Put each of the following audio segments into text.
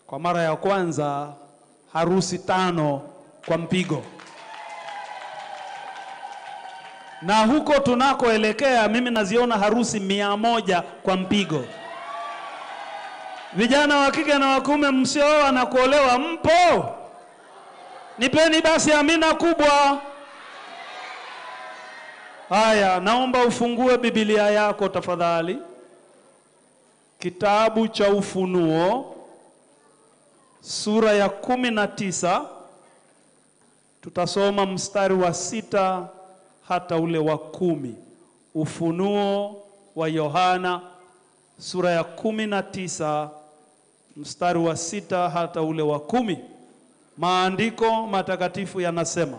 Kwa mara ya kwanza harusi tano kwa mpigo, na huko tunakoelekea mimi naziona harusi mia moja kwa mpigo. Vijana wa kike na wa kiume msiooa na kuolewa, mpo? Nipeni basi amina kubwa. Haya, naomba ufungue Biblia yako tafadhali, kitabu cha Ufunuo sura ya kumi na tisa tutasoma mstari wa sita hata ule wa kumi. Ufunuo wa Yohana sura ya kumi na tisa mstari wa sita hata ule wa kumi. Maandiko matakatifu yanasema,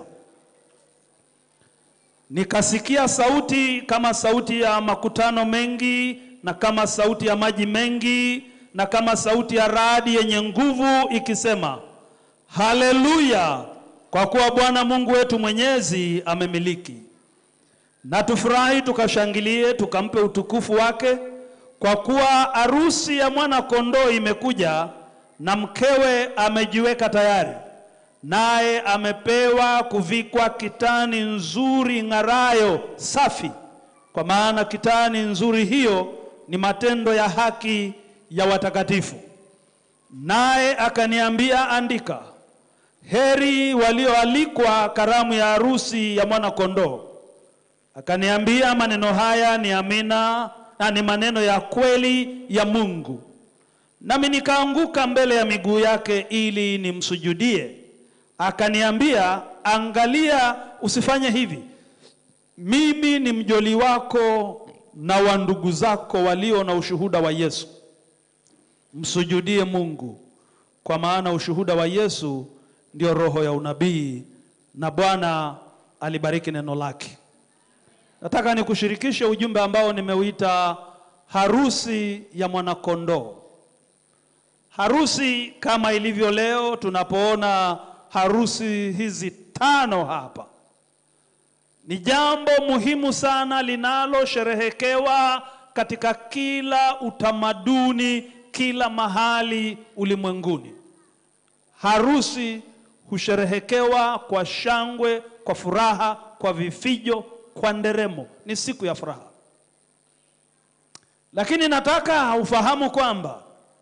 nikasikia sauti kama sauti ya makutano mengi na kama sauti ya maji mengi na kama sauti ya radi yenye nguvu ikisema, haleluya! Kwa kuwa Bwana Mungu wetu mwenyezi amemiliki. Na tufurahi tukashangilie, tukampe utukufu wake, kwa kuwa arusi ya mwana kondoo imekuja, na mkewe amejiweka tayari. Naye amepewa kuvikwa kitani nzuri ng'arayo safi, kwa maana kitani nzuri hiyo ni matendo ya haki ya watakatifu. Naye akaniambia, andika, heri walioalikwa karamu ya harusi ya mwana kondoo. Akaniambia, maneno haya ni amina na ni maneno ya kweli ya Mungu. Nami nikaanguka mbele ya miguu yake ili nimsujudie. Akaniambia, angalia, usifanye hivi. Mimi ni mjoli wako na wa ndugu zako walio na ushuhuda wa Yesu. Msujudie Mungu, kwa maana ushuhuda wa Yesu ndio roho ya unabii, na Bwana alibariki neno lake. Nataka nikushirikishe ujumbe ambao nimeuita harusi ya mwanakondoo. Harusi kama ilivyo leo tunapoona harusi hizi tano hapa, ni jambo muhimu sana linalosherehekewa katika kila utamaduni, kila mahali ulimwenguni. Harusi husherehekewa kwa shangwe, kwa furaha, kwa vifijo, kwa nderemo. Ni siku ya furaha, lakini nataka ufahamu kwamba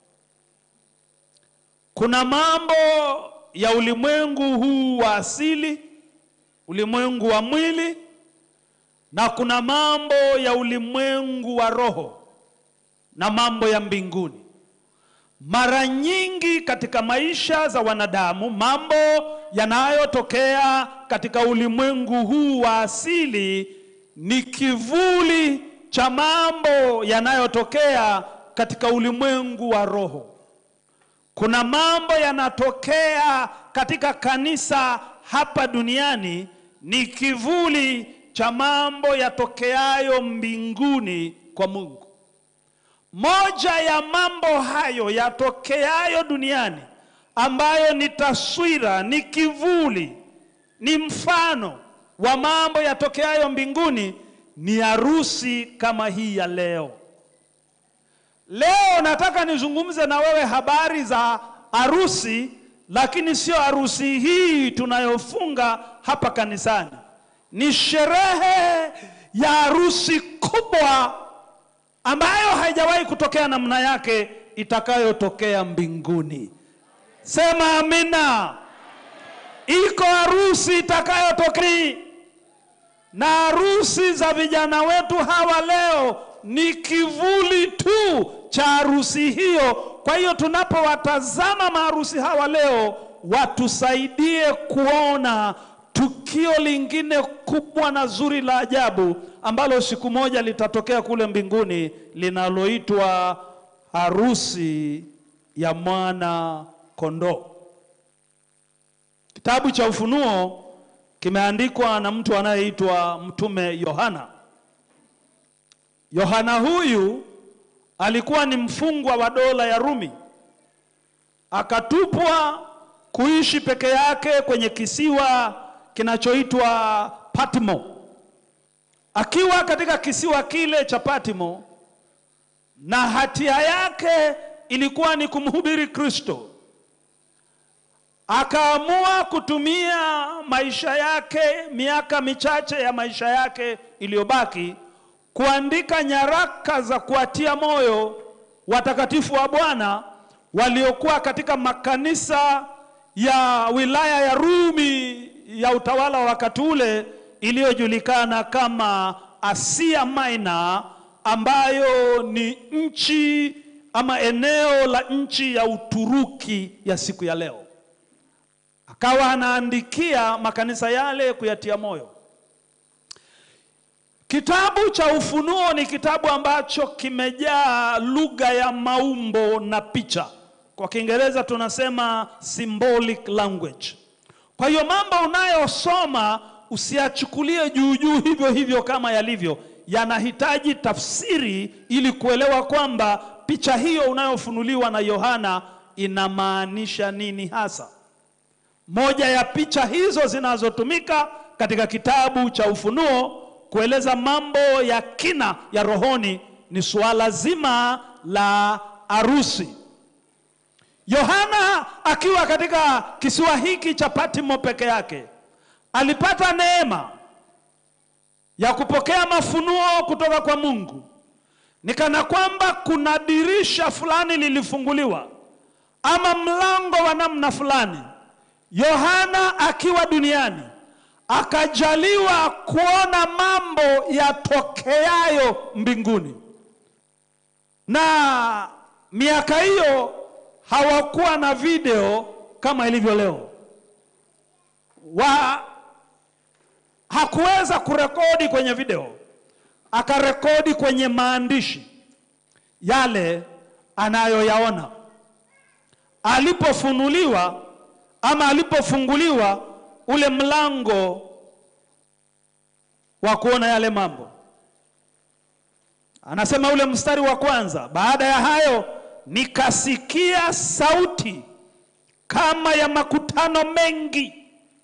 kuna mambo ya ulimwengu huu wa asili, ulimwengu wa mwili, na kuna mambo ya ulimwengu wa roho na mambo ya mbinguni. Mara nyingi katika maisha za wanadamu, mambo yanayotokea katika ulimwengu huu wa asili ni kivuli cha mambo yanayotokea katika ulimwengu wa roho. Kuna mambo yanatokea katika kanisa hapa duniani ni kivuli cha mambo yatokeayo mbinguni kwa Mungu. Moja ya mambo hayo yatokeayo duniani ambayo ni taswira, ni kivuli, ni mfano wa mambo yatokeayo mbinguni ni harusi kama hii ya leo. Leo nataka nizungumze na wewe habari za harusi, lakini sio harusi hii tunayofunga hapa kanisani. Ni sherehe ya harusi kubwa ambayo haijawahi kutokea namna yake itakayotokea mbinguni. Sema amina. Iko harusi itakayotokea, na harusi za vijana wetu hawa leo ni kivuli tu cha harusi hiyo. Kwa hiyo tunapowatazama maharusi hawa leo, watusaidie kuona tukio lingine kubwa na zuri la ajabu ambalo siku moja litatokea kule mbinguni linaloitwa harusi ya mwana kondoo. Kitabu cha Ufunuo kimeandikwa na mtu anayeitwa Mtume Yohana. Yohana huyu alikuwa ni mfungwa wa dola ya Rumi, akatupwa kuishi peke yake kwenye kisiwa kinachoitwa Patmo. Akiwa katika kisiwa kile cha Patmo, na hatia yake ilikuwa ni kumhubiri Kristo, akaamua kutumia maisha yake, miaka michache ya maisha yake iliyobaki, kuandika nyaraka za kuatia moyo watakatifu wa Bwana waliokuwa katika makanisa ya wilaya ya Rumi ya utawala wa wakati ule iliyojulikana kama Asia Minor, ambayo ni nchi ama eneo la nchi ya Uturuki ya siku ya leo. Akawa anaandikia makanisa yale kuyatia moyo. Kitabu cha Ufunuo ni kitabu ambacho kimejaa lugha ya maumbo na picha. Kwa Kiingereza tunasema symbolic language. Kwa hiyo mambo unayosoma usiyachukulie juu juu hivyo hivyo kama yalivyo, yanahitaji tafsiri ili kuelewa kwamba picha hiyo unayofunuliwa na Yohana inamaanisha nini hasa. Moja ya picha hizo zinazotumika katika kitabu cha Ufunuo kueleza mambo ya kina ya rohoni ni suala zima la arusi. Yohana akiwa katika kisiwa hiki cha Patmo peke yake alipata neema ya kupokea mafunuo kutoka kwa Mungu. Ni kana kwamba kuna dirisha fulani lilifunguliwa ama mlango wa namna fulani. Yohana akiwa duniani akajaliwa kuona mambo yatokeayo mbinguni, na miaka hiyo hawakuwa na video kama ilivyo leo wa hakuweza kurekodi kwenye video, akarekodi kwenye maandishi yale anayoyaona alipofunuliwa ama alipofunguliwa ule mlango wa kuona yale mambo. Anasema ule mstari wa kwanza, baada ya hayo nikasikia sauti kama ya makutano mengi,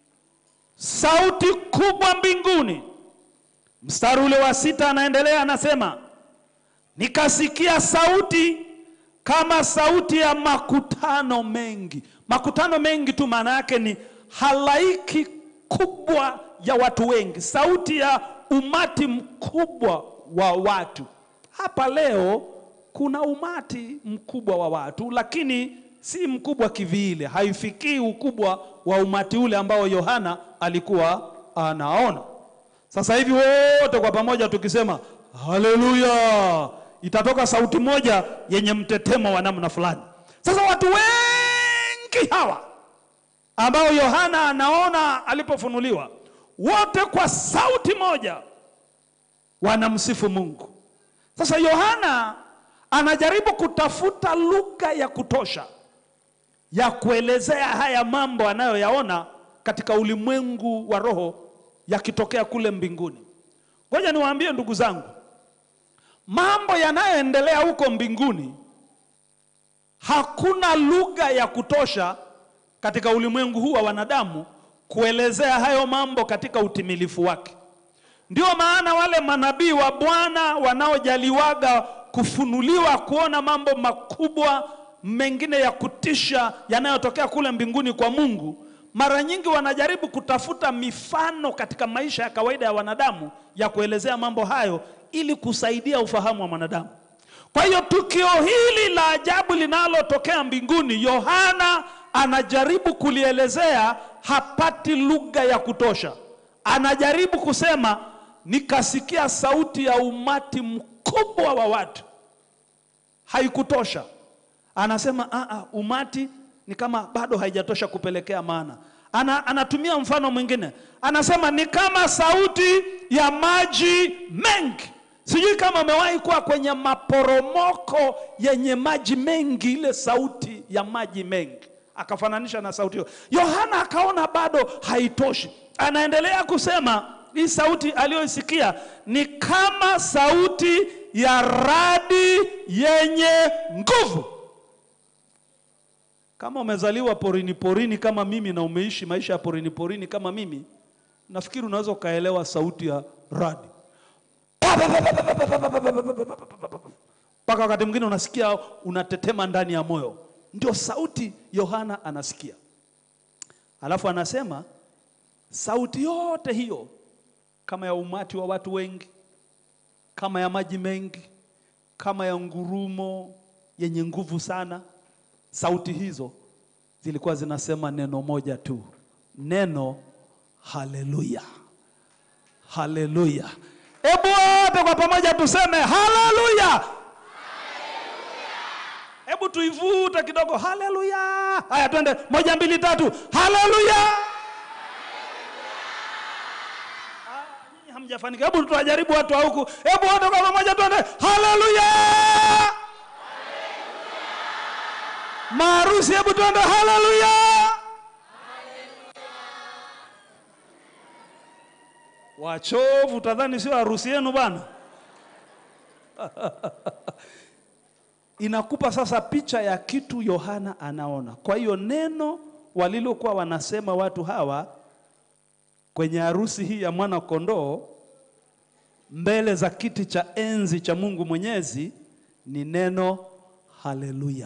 sauti kubwa mbinguni. Mstari ule wa sita anaendelea anasema, nikasikia sauti kama sauti ya makutano mengi. Makutano mengi tu maana yake ni halaiki kubwa ya watu wengi, sauti ya umati mkubwa wa watu. Hapa leo kuna umati mkubwa wa watu, lakini si mkubwa kivile, haifikii ukubwa wa umati ule ambao Yohana alikuwa anaona. Sasa hivi wote kwa pamoja tukisema haleluya, itatoka sauti moja yenye mtetemo wa namna fulani. Sasa watu wengi hawa ambao Yohana anaona alipofunuliwa, wote kwa sauti moja wanamsifu Mungu. Sasa Yohana anajaribu kutafuta lugha ya kutosha ya kuelezea haya mambo anayoyaona katika ulimwengu wa roho yakitokea kule mbinguni. Ngoja niwaambie ndugu zangu, mambo yanayoendelea huko mbinguni, hakuna lugha ya kutosha katika ulimwengu huu wa wanadamu kuelezea hayo mambo katika utimilifu wake. Ndio maana wale manabii wa Bwana wanaojaliwaga kufunuliwa kuona mambo makubwa mengine ya kutisha yanayotokea kule mbinguni kwa Mungu, mara nyingi wanajaribu kutafuta mifano katika maisha ya kawaida ya wanadamu ya kuelezea mambo hayo ili kusaidia ufahamu wa mwanadamu. Kwa hiyo tukio hili la ajabu linalotokea mbinguni, Yohana anajaribu kulielezea, hapati lugha ya kutosha. Anajaribu kusema, nikasikia sauti ya umati mkubwa wa watu. Haikutosha. Anasema a a, umati ni kama bado haijatosha kupelekea maana. Ana, anatumia mfano mwingine, anasema ni kama sauti ya maji mengi. Sijui kama umewahi kuwa kwenye maporomoko yenye maji mengi, ile sauti ya maji mengi akafananisha na sauti hiyo. Yohana akaona bado haitoshi, anaendelea kusema hii sauti aliyoisikia ni kama sauti ya radi yenye nguvu. Kama umezaliwa porini porini kama mimi na umeishi maisha ya porini porini kama mimi, nafikiri unaweza ukaelewa sauti ya radi mpaka wakati mwingine unasikia unatetema ndani ya moyo. Ndio sauti Yohana anasikia. Alafu anasema sauti yote hiyo, kama ya umati wa watu wengi, kama ya maji mengi, kama ya ngurumo yenye nguvu sana, sauti hizo zilikuwa zinasema neno moja tu, neno haleluya, haleluya. Hebu wote kwa pamoja tuseme haleluya. Hebu tuivute kidogo, haleluya. Haya, twende, moja, mbili, tatu, haleluya. Ah, nyinyi hamjafanikiwa. Hebu tuwajaribu watu wa huku, hebu wote kwa pamoja twende, haleluya. Maarusi, hebu twende, haleluya. Wachovu, utadhani sio harusi yenu bana. Inakupa sasa picha ya kitu Yohana anaona. Kwa hiyo neno walilokuwa wanasema watu hawa kwenye harusi hii ya mwana kondoo mbele za kiti cha enzi cha Mungu Mwenyezi ni neno haleluya.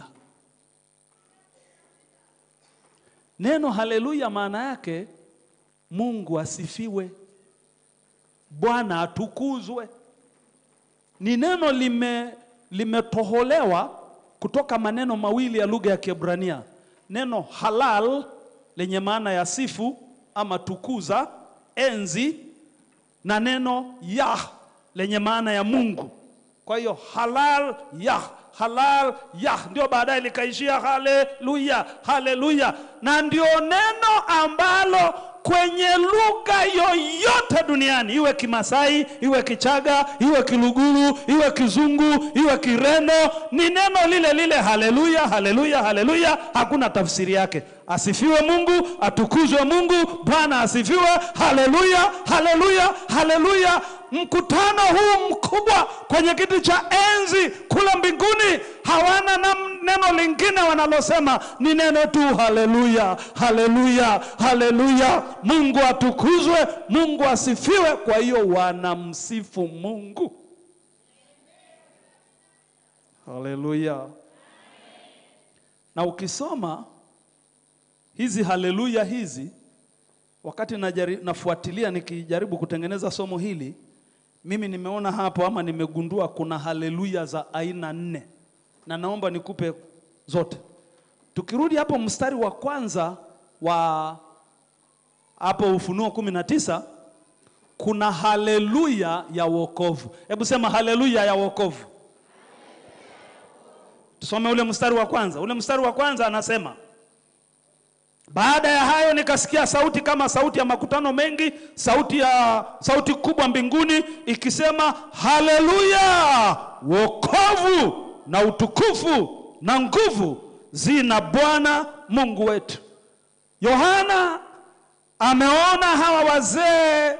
Neno haleluya maana yake Mungu asifiwe, Bwana atukuzwe. Ni neno lime limetoholewa kutoka maneno mawili ya lugha ya Kiebrania, neno halal lenye maana ya sifu ama tukuza, enzi, na neno yah lenye maana ya Mungu. Kwa hiyo halal yah, halal yah, ndio baadaye likaishia haleluya, haleluya, na ndio neno ambalo kwenye lugha yoyote duniani, iwe Kimasai, iwe Kichaga, iwe Kiluguru, iwe Kizungu, iwe Kireno, ni neno lile lile, haleluya, haleluya, haleluya. Hakuna tafsiri yake. Asifiwe Mungu, atukuzwe Mungu, Bwana asifiwe, haleluya, haleluya, haleluya. Mkutano huu mkubwa kwenye kiti cha enzi kule mbinguni hawana na neno lingine wanalosema, ni neno tu haleluya, haleluya, haleluya. Mungu atukuzwe, Mungu asifiwe. Kwa hiyo wanamsifu Mungu, haleluya. Na ukisoma hizi haleluya hizi, wakati najari, nafuatilia nikijaribu kutengeneza somo hili, mimi nimeona hapo ama nimegundua kuna haleluya za aina nne, na naomba nikupe zote. Tukirudi hapo mstari wa kwanza wa hapo Ufunuo kumi na tisa kuna haleluya ya wokovu. Hebu sema haleluya ya wokovu. Tusome ule mstari wa kwanza. Ule mstari wa kwanza anasema baada ya hayo nikasikia sauti kama sauti ya makutano mengi, sauti ya sauti kubwa mbinguni ikisema, haleluya, wokovu na utukufu na nguvu zina Bwana Mungu wetu. Yohana ameona hawa wazee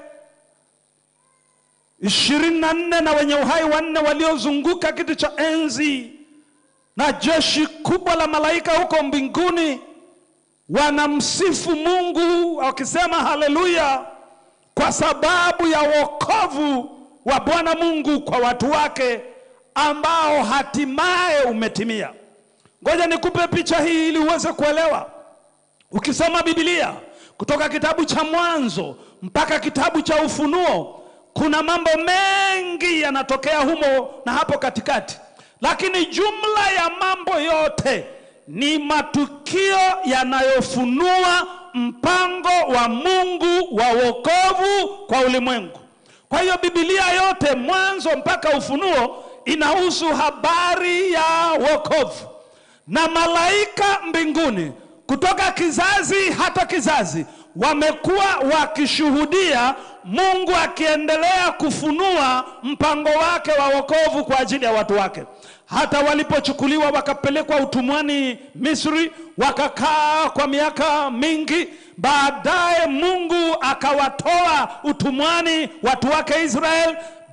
ishirini na nne na wenye uhai wanne waliozunguka kiti cha enzi na jeshi kubwa la malaika huko mbinguni wanamsifu Mungu wakisema haleluya, kwa sababu ya wokovu wa Bwana Mungu kwa watu wake ambao hatimaye umetimia. Ngoja nikupe picha hii ili uweze kuelewa. Ukisoma Biblia kutoka kitabu cha Mwanzo mpaka kitabu cha Ufunuo, kuna mambo mengi yanatokea humo na hapo katikati, lakini jumla ya mambo yote ni matukio yanayofunua mpango wa Mungu wa wokovu kwa ulimwengu. Kwa hiyo Biblia yote mwanzo mpaka Ufunuo inahusu habari ya wokovu, na malaika mbinguni kutoka kizazi hata kizazi wamekuwa wakishuhudia Mungu akiendelea kufunua mpango wake wa wokovu kwa ajili ya watu wake hata walipochukuliwa wakapelekwa utumwani Misri, wakakaa kwa miaka mingi. Baadaye Mungu akawatoa utumwani watu wake Israel.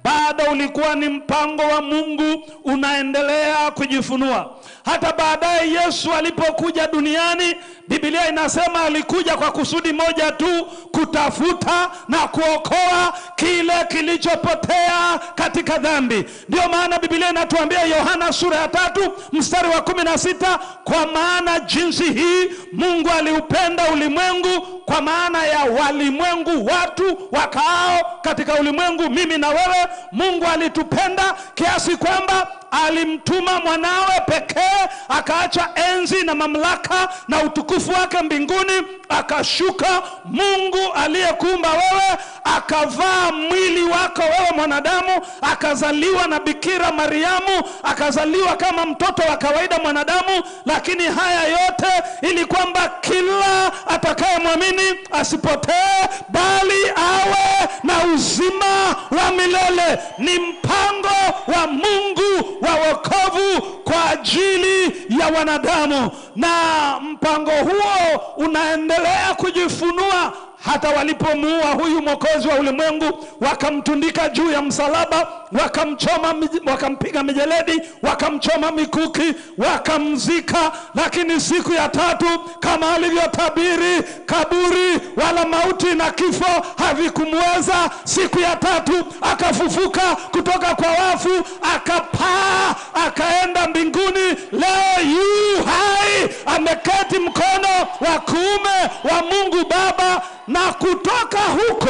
bado ulikuwa ni mpango wa Mungu unaendelea kujifunua. Hata baadaye Yesu alipokuja duniani, Biblia inasema alikuja kwa kusudi moja tu, kutafuta na kuokoa kile kilichopotea katika dhambi. Ndio maana Biblia inatuambia Yohana sura ya tatu mstari wa kumi na sita kwa maana jinsi hii Mungu aliupenda ulimwengu, kwa maana ya walimwengu, watu wakaao katika ulimwengu, mimi na wewe. Mungu alitupenda kiasi kwamba alimtuma mwanawe pekee, akaacha enzi na mamlaka na utukufu wake mbinguni, akashuka. Mungu aliyekuumba wewe akavaa mwili wako wewe mwanadamu, akazaliwa na Bikira Mariamu, akazaliwa kama mtoto wa kawaida mwanadamu, lakini haya yote ili kwamba kila atakayemwamini asipotee, bali awe na uzima wa milele. Ni mpango wa Mungu wa wokovu kwa ajili ya wanadamu, na mpango huo unaendelea kujifunua hata walipomuua huyu mwokozi wa ulimwengu, wakamtundika juu ya msalaba, wakamchoma, wakampiga mijeledi, wakamchoma mikuki, wakamzika. Lakini siku ya tatu, kama alivyotabiri, kaburi wala mauti na kifo havikumweza. Siku ya tatu akafufuka kutoka kwa wafu, akapaa, akaenda mbinguni. Leo yu hai, ameketi mkono wa kuume wa Mungu Baba na kutoka huko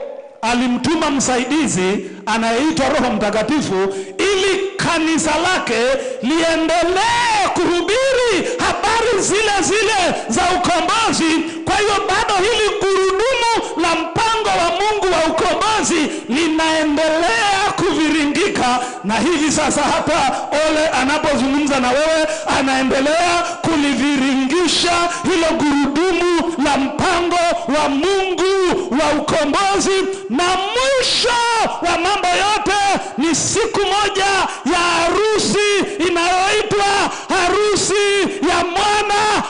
alimtuma msaidizi anayeitwa Roho Mtakatifu ili kanisa lake liendelee kuhubiri habari zile zile za ukombozi. Kwa hiyo bado hili gurudumu la mpango wa Mungu wa ukombozi linaendelea kuviringika, na hivi sasa hata Ole anapozungumza na wewe anaendelea kuliviringisha hilo gurudumu la mpango wa Mungu wa ukombozi, na mwisho wa mambo yote ni siku moja ya harusi inayoitwa harusi ya mwana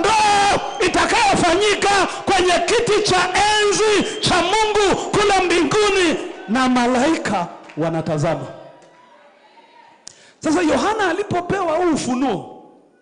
kondoo itakayofanyika kwenye kiti cha enzi cha Mungu kule mbinguni na malaika wanatazama. Sasa Yohana alipopewa huu ufunuo,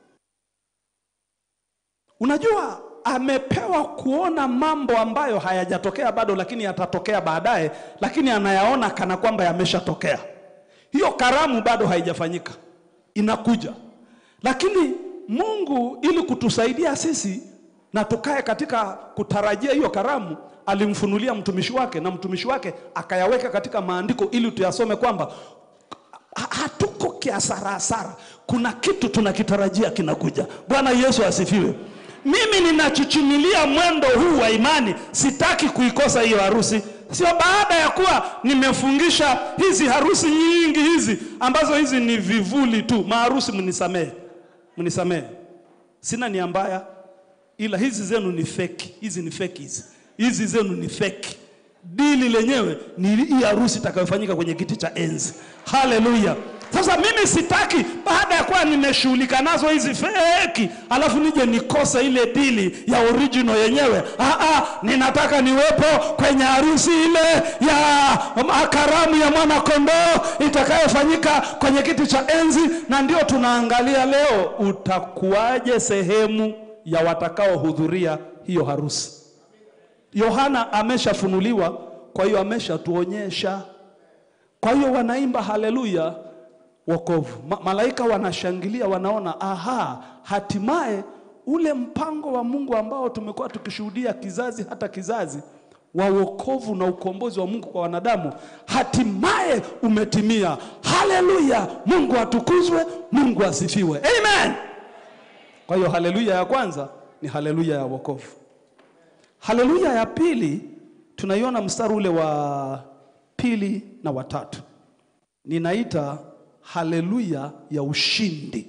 unajua amepewa kuona mambo ambayo hayajatokea bado, lakini yatatokea baadaye, lakini anayaona kana kwamba yameshatokea. Hiyo karamu bado haijafanyika, inakuja. Lakini Mungu ili kutusaidia sisi na tukae katika kutarajia hiyo karamu, alimfunulia mtumishi wake, na mtumishi wake akayaweka katika maandiko ili tuyasome kwamba hatuko kiasarasara, kuna kitu tunakitarajia kinakuja. Bwana Yesu asifiwe. Mimi ninachuchumilia mwendo huu wa imani, sitaki kuikosa hiyo harusi. Sio baada ya kuwa nimefungisha hizi harusi nyingi hizi ambazo hizi ni vivuli tu. Maharusi, mnisamehe, mnisamehe, sina nia mbaya, ila hizi zenu ni feki. Hizi ni feki, hizi hizi zenu ni feki. Dili lenyewe ni hii harusi itakayofanyika kwenye kiti cha enzi. Haleluya! Sasa mimi sitaki baada ya kuwa nimeshughulika nazo hizi feki, alafu nije nikose ile dili ya original yenyewe. Ah, ah, ninataka niwepo kwenye harusi ile ya karamu ya mwana kondoo itakayofanyika kwenye kiti cha enzi, na ndio tunaangalia leo, utakuwaje sehemu ya watakaohudhuria hiyo harusi. Yohana ameshafunuliwa, kwa hiyo ameshatuonyesha. Kwa hiyo wanaimba haleluya wokovu. Ma malaika wanashangilia, wanaona aha, hatimaye ule mpango wa Mungu ambao tumekuwa tukishuhudia kizazi hata kizazi wa wokovu na ukombozi wa Mungu kwa wanadamu hatimaye umetimia. Haleluya! Mungu atukuzwe, Mungu asifiwe. Amen. Kwa hiyo haleluya ya kwanza ni haleluya ya wokovu. Haleluya ya pili tunaiona mstari ule wa pili na watatu, ninaita haleluya ya ushindi.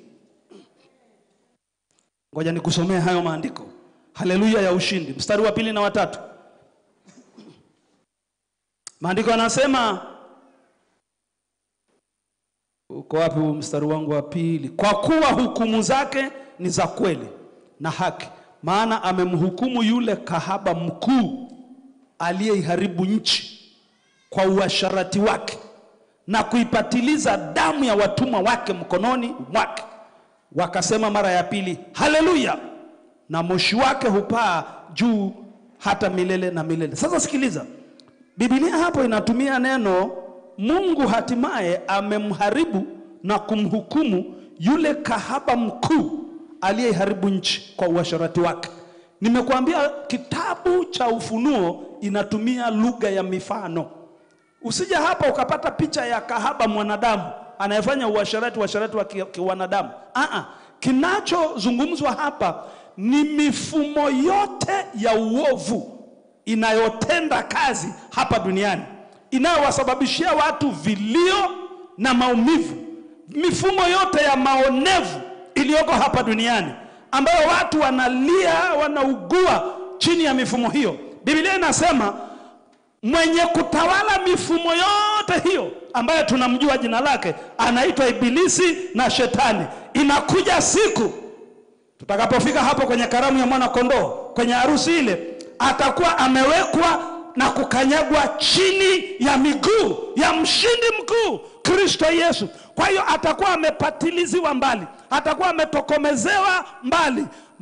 Ngoja nikusomee hayo maandiko. Haleluya ya ushindi, mstari wa pili na watatu. Maandiko yanasema, uko wapi huu mstari wangu wa pili? Kwa kuwa hukumu zake ni za kweli na haki, maana amemhukumu yule kahaba mkuu aliyeiharibu nchi kwa uasharati wake na kuipatiliza damu ya watumwa wake mkononi mwake. Wakasema mara ya pili, haleluya, na moshi wake hupaa juu hata milele na milele. Sasa sikiliza, Biblia hapo inatumia neno Mungu hatimaye amemharibu na kumhukumu yule kahaba mkuu aliyeharibu nchi kwa uasherati wake. Nimekuambia kitabu cha Ufunuo inatumia lugha ya mifano. Usije hapa ukapata picha ya kahaba mwanadamu anayefanya uasherati uasherati wa ki- kiwanadamu. Aa, kinachozungumzwa hapa ni mifumo yote ya uovu inayotenda kazi hapa duniani inayowasababishia watu vilio na maumivu, mifumo yote ya maonevu iliyoko hapa duniani ambayo watu wanalia, wanaugua chini ya mifumo hiyo. Biblia inasema mwenye kutawala mifumo yote hiyo ambayo tunamjua jina lake anaitwa Ibilisi na Shetani. Inakuja siku tutakapofika hapo kwenye karamu ya mwana kondoo, kwenye harusi ile, atakuwa amewekwa na kukanyagwa chini ya miguu ya mshindi mkuu Kristo Yesu. Kwa hiyo atakuwa amepatiliziwa mbali, atakuwa ametokomezewa mbali.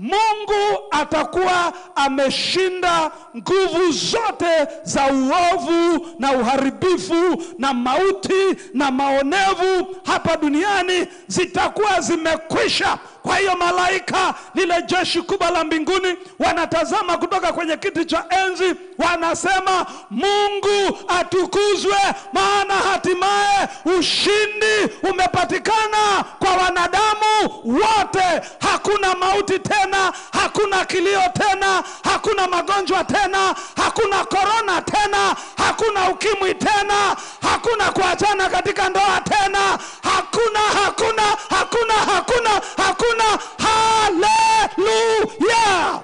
Mungu atakuwa ameshinda nguvu zote za uovu na uharibifu na mauti na maonevu hapa duniani zitakuwa zimekwisha. Kwa hiyo malaika, lile jeshi kubwa la mbinguni, wanatazama kutoka kwenye kiti cha enzi, wanasema Mungu atukuzwe, maana hatimaye ushindi umepatikana kwa wanadamu wote. Hakuna mauti tena, hakuna kilio tena, hakuna magonjwa tena, hakuna korona tena, hakuna ukimwi tena, hakuna kuachana katika ndoa tena, hakuna, hakuna, hakuna, hakuna, hakuna. Haleluya!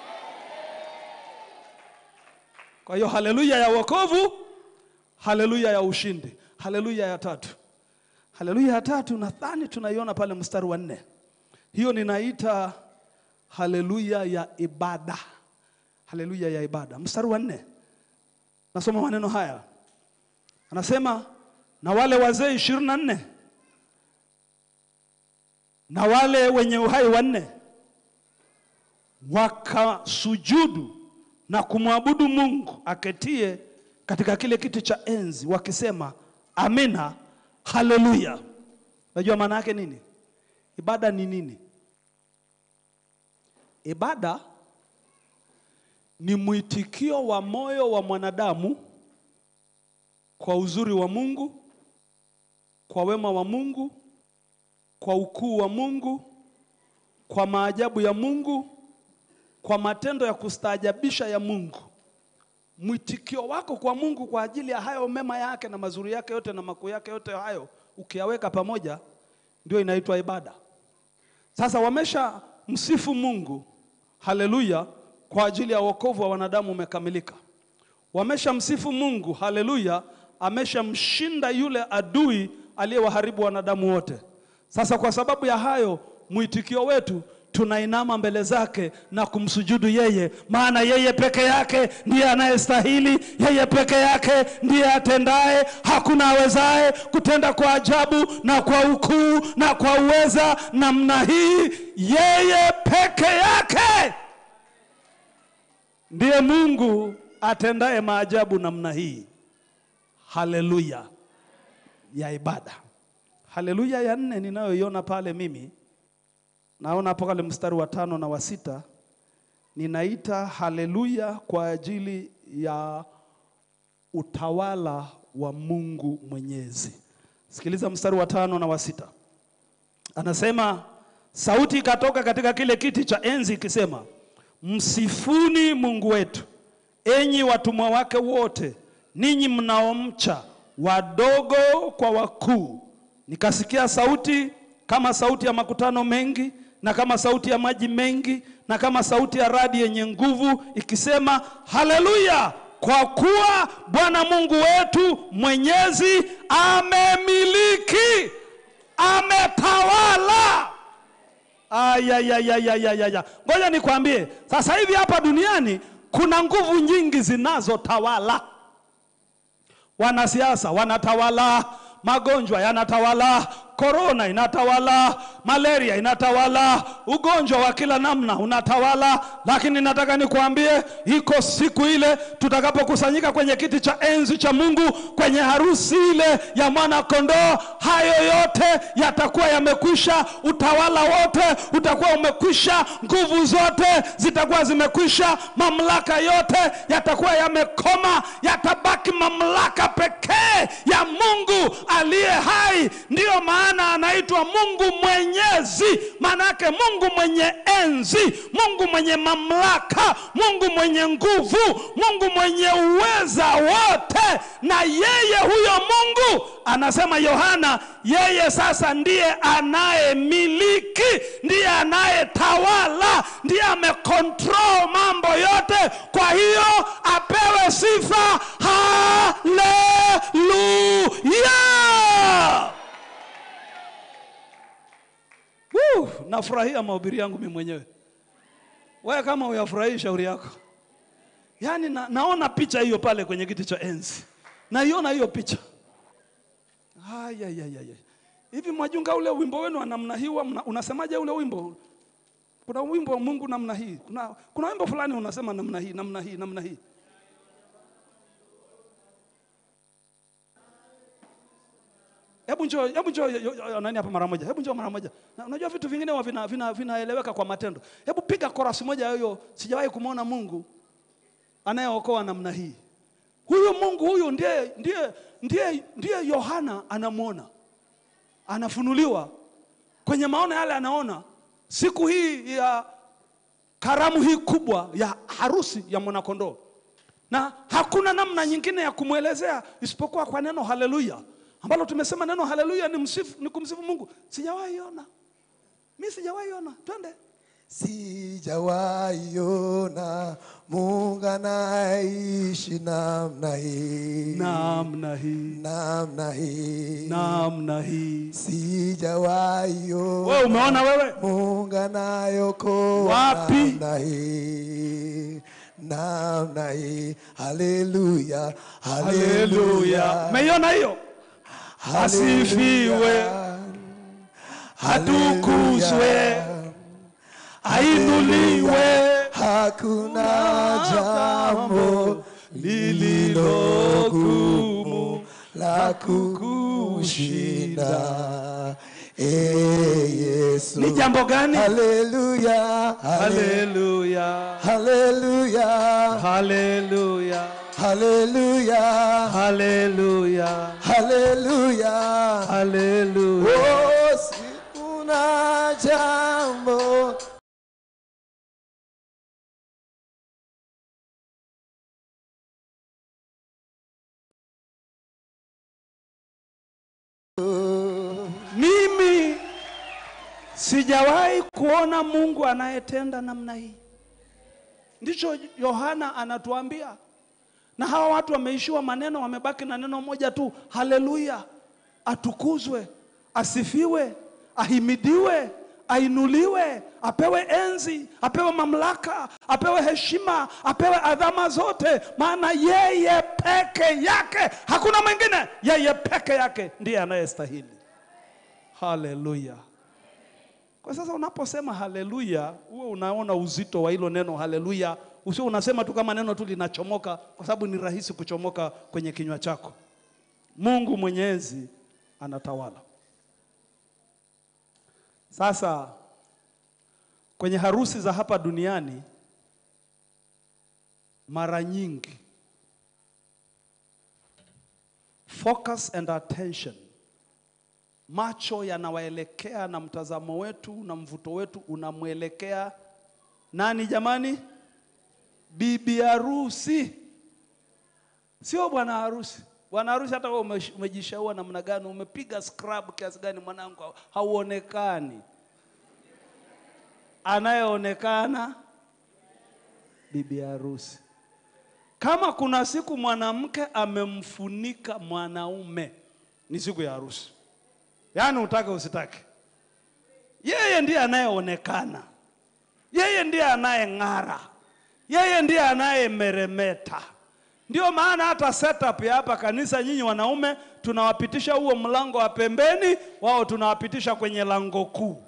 Kwa hiyo haleluya ya wokovu, haleluya ya ushindi, haleluya ya tatu. Haleluya ya tatu nadhani tunaiona pale mstari wa nne. Hiyo ninaita haleluya ya ibada, haleluya ya ibada. Mstari wa nne nasoma maneno haya, anasema na wale wazee ishirini na nne na wale wenye uhai wanne wakasujudu na kumwabudu Mungu aketie katika kile kiti cha enzi, wakisema amina, haleluya. Unajua maana yake nini? Ibada ni nini? Ibada ni mwitikio wa moyo wa mwanadamu kwa uzuri wa Mungu, kwa wema wa Mungu, kwa ukuu wa Mungu, kwa maajabu ya Mungu, kwa matendo ya kustaajabisha ya Mungu. Mwitikio wako kwa Mungu kwa ajili ya hayo mema yake na mazuri yake yote na makuu yake yote hayo ukiyaweka pamoja ndio inaitwa ibada. Sasa wamesha msifu Mungu, haleluya, kwa ajili ya wokovu wa wanadamu umekamilika. Wamesha msifu Mungu, haleluya, ameshamshinda yule adui aliyewaharibu wanadamu wote. Sasa kwa sababu ya hayo, mwitikio wetu tunainama mbele zake na kumsujudu yeye, maana yeye peke yake ndiye anayestahili, yeye peke yake ndiye atendaye. Hakuna awezaye kutenda kwa ajabu na kwa ukuu na kwa uweza namna hii, yeye peke yake ndiye Mungu atendaye maajabu namna hii. Haleluya ya ibada. Haleluya ya nne ninayoiona pale mimi naona hapo kale mstari wa tano na wa sita ninaita haleluya kwa ajili ya utawala wa Mungu Mwenyezi. Sikiliza mstari wa tano na wa sita anasema, sauti ikatoka katika kile kiti cha enzi ikisema, msifuni Mungu wetu, enyi watumwa wake wote, ninyi mnaomcha, wadogo kwa wakuu. Nikasikia sauti kama sauti ya makutano mengi na kama sauti ya maji mengi na kama sauti ya radi yenye nguvu ikisema, haleluya! Kwa kuwa Bwana Mungu wetu mwenyezi amemiliki, ametawala. Ayayayayayaya, ngoja nikwambie, sasa hivi hapa duniani kuna nguvu nyingi zinazotawala. Wanasiasa wanatawala, magonjwa yanatawala, korona inatawala, malaria inatawala, ugonjwa wa kila namna unatawala. Lakini nataka nikuambie, iko siku ile tutakapokusanyika kwenye kiti cha enzi cha Mungu, kwenye harusi ile ya mwana kondoo, hayo yote yatakuwa yamekwisha, utawala wote utakuwa umekwisha, nguvu zote zitakuwa zimekwisha, mamlaka yote yatakuwa yamekoma, yatabaki mamlaka pekee ya Mungu aliye hai. Ndiyo maana anaitwa Mungu Mwenyezi, maana yake Mungu mwenye enzi, Mungu mwenye mamlaka, Mungu mwenye nguvu, Mungu mwenye uweza wote. Na yeye huyo Mungu anasema Yohana, yeye sasa ndiye anayemiliki, ndiye anayetawala, ndiye amekontrol mambo yote. Kwa hiyo apewe sifa. Haleluya! Woo, nafurahia mahubiri yangu mimi mwenyewe. Wewe kama uyafurahii shauri yako. Yaani na, naona picha hiyo pale kwenye kiti cha enzi. Naiona hiyo picha. Haya ya ya ya. Hivi mwajunga ule wimbo wenu wa namna hii huwa mna- unasemaje ule wimbo? Kuna wimbo wa Mungu namna hii. Kuna kuna wimbo fulani unasema namna hii, namna hii, namna hii. Hebu njoo, hebu njoo yo- yo- yo- nani hapa mara moja. Hebu njoo mara moja. Na unajua vitu vingine huwa vina, vina, vinaeleweka kwa matendo. Hebu piga chorus moja hiyo. Sijawahi kumwona Mungu anayeokoa namna hii. Huyu Mungu huyu ndiye ndiye ndiye ndiye Yohana anamwona. Anafunuliwa kwenye maono yale anaona siku hii ya karamu hii kubwa ya harusi ya mwanakondoo, na hakuna namna nyingine ya kumwelezea isipokuwa kwa neno haleluya, ambalo tumesema neno haleluya ni msifu, ni kumsifu Mungu. Sijawahi ona mi, sijawahi ona. Twende. Sijawahi ona Mungu anaishi namna hii, Namna hii, namna hii, namna hii. sijawahi ona Wewe umeona wewe? Mungu anayokoa Wapi? namna hii, namna hii. Haleluya, haleluya, Umeiona hiyo? Asifiwe, atukuzwe, ainuliwe. Hakuna jambo lililo gumu la kukushinda, ee Yesu. Ni jambo gani? Haleluya, haleluya, Haleluya, haleluya, haleluya, haleluya, haleluya, haleluya. haleluya. Oh, sikuna jambo Mimi sijawahi kuona Mungu anayetenda namna hii. Ndicho Yohana anatuambia, na hawa watu wameishiwa maneno, wamebaki na neno moja tu, haleluya. Atukuzwe, asifiwe, ahimidiwe, ainuliwe, apewe enzi, apewe mamlaka, apewe heshima, apewe adhama zote, maana yeye peke yake, hakuna mwingine, yeye peke yake ndiye anayestahili. Haleluya. Kwa sasa unaposema haleluya, huwe unaona uzito wa hilo neno haleluya, usio unasema tu kama neno tu linachomoka, kwa sababu ni rahisi kuchomoka kwenye kinywa chako. Mungu Mwenyezi anatawala. Sasa kwenye harusi za hapa duniani, mara nyingi focus and attention macho yanawaelekea na mtazamo wetu na mvuto wetu unamwelekea nani jamani? Bibi harusi, sio bwana harusi. Bwana harusi, hata wewe umesh- umejishaua namna gani, umepiga scrub kiasi gani, mwanangu, hauonekani. Anayeonekana bibi harusi. Kama kuna siku mwanamke amemfunika mwanaume, ni siku ya harusi. Yaani utake usitake, yeye ndiye anayeonekana, yeye ndiye anayeng'ara, yeye ndiye anayemeremeta, Ndio maana hata setup ya hapa kanisa, nyinyi wanaume tunawapitisha huo mlango wa pembeni, wao tunawapitisha kwenye lango kuu.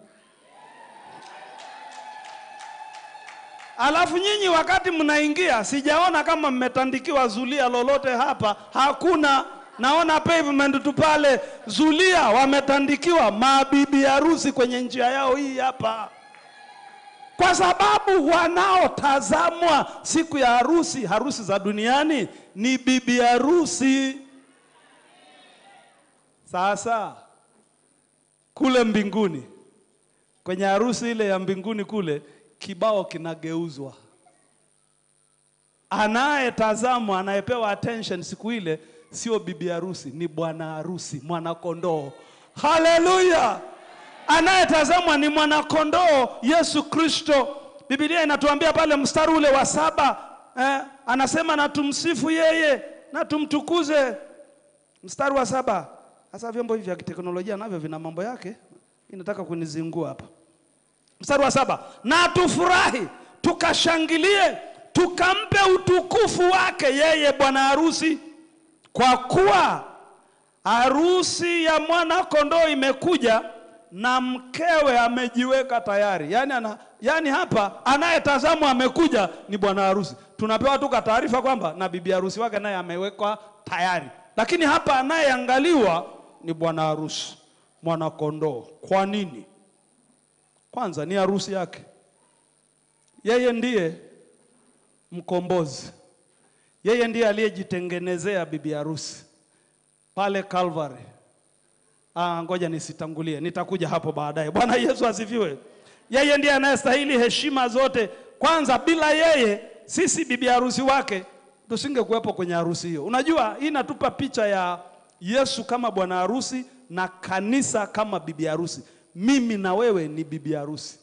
Alafu nyinyi wakati mnaingia, sijaona kama mmetandikiwa zulia lolote hapa, hakuna. Naona pavement tu pale, zulia wametandikiwa mabibi harusi kwenye njia yao hii hapa, kwa sababu wanaotazamwa siku ya harusi, harusi za duniani ni bibi harusi. Sasa kule mbinguni, kwenye harusi ile ya mbinguni kule kibao kinageuzwa. Anayetazamwa, anayepewa attention siku ile sio bibi harusi, ni bwana harusi, mwanakondoo. Haleluya! Anayetazamwa ni mwanakondoo Yesu Kristo. Biblia inatuambia pale mstari ule wa saba eh, anasema na tumsifu yeye na tumtukuze. Mstari wa saba. Sasa vyombo hivi vya kiteknolojia navyo vina mambo yake, inataka kunizingua hapa mstari wa saba na tufurahi tukashangilie tukampe utukufu wake yeye bwana harusi kwa kuwa harusi ya mwana kondoo imekuja na mkewe amejiweka tayari yaani, ana, yaani hapa anayetazamwa amekuja ni bwana harusi tunapewa tu taarifa kwamba na bibi harusi wake naye amewekwa tayari lakini hapa anayeangaliwa ni bwana harusi mwana kondoo kwa nini kwanza ni harusi yake. Yeye ndiye mkombozi, yeye ndiye aliyejitengenezea bibi harusi pale Calvary. Ah, ngoja nisitangulie, nitakuja hapo baadaye. Bwana Yesu asifiwe. Yeye ndiye anayestahili heshima zote. Kwanza, bila yeye sisi bibi harusi wake tusingekuwepo kwenye harusi hiyo. Unajua, hii inatupa picha ya Yesu kama bwana harusi na kanisa kama bibi harusi mimi na wewe ni bibi harusi.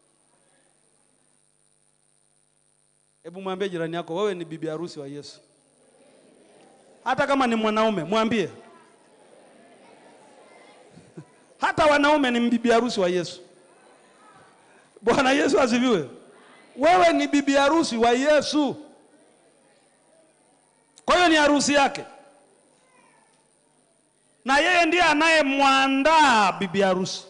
Hebu mwambie jirani yako, wewe ni bibi harusi wa Yesu. Hata kama ni mwanaume, mwambie. Hata wanaume ni bibi harusi wa Yesu. Bwana Yesu asifiwe. Wewe ni bibi harusi wa Yesu, kwa hiyo ni harusi yake, na yeye ndiye anayemwandaa bibi harusi.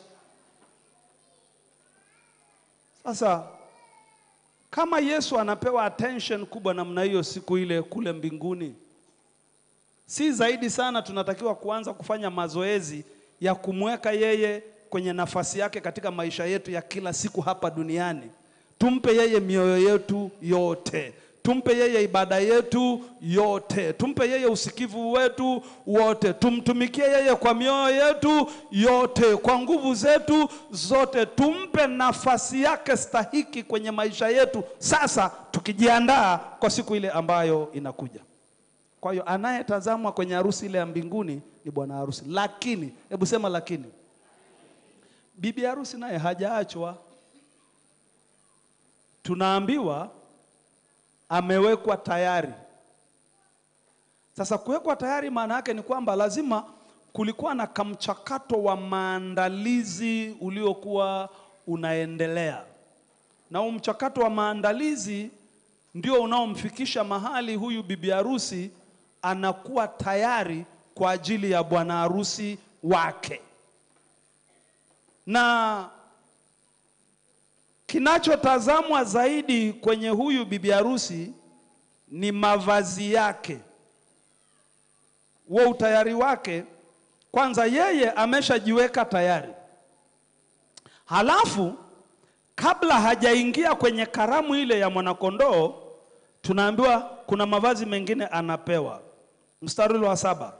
Sasa kama Yesu anapewa attention kubwa namna hiyo siku ile kule mbinguni, si zaidi sana tunatakiwa kuanza kufanya mazoezi ya kumweka yeye kwenye nafasi yake katika maisha yetu ya kila siku hapa duniani. Tumpe yeye mioyo yetu yote, tumpe yeye ibada yetu yote, tumpe yeye usikivu wetu wote, tumtumikie yeye kwa mioyo yetu yote, kwa nguvu zetu zote, tumpe nafasi yake stahiki kwenye maisha yetu, sasa tukijiandaa kwa siku ile ambayo inakuja. Kwa hiyo anayetazamwa kwenye harusi ile ya mbinguni ni bwana harusi, lakini hebu sema lakini, bibi harusi naye hajaachwa. Tunaambiwa amewekwa tayari. Sasa kuwekwa tayari maana yake ni kwamba lazima kulikuwa na kamchakato wa maandalizi uliokuwa unaendelea, na huu mchakato wa maandalizi ndio unaomfikisha mahali huyu bibi harusi anakuwa tayari kwa ajili ya bwana harusi wake. Na kinachotazamwa zaidi kwenye huyu bibi harusi ni mavazi yake, huo utayari wake. Kwanza yeye ameshajiweka tayari, halafu kabla hajaingia kwenye karamu ile ya mwanakondoo, tunaambiwa kuna mavazi mengine anapewa. Mstari ule wa saba,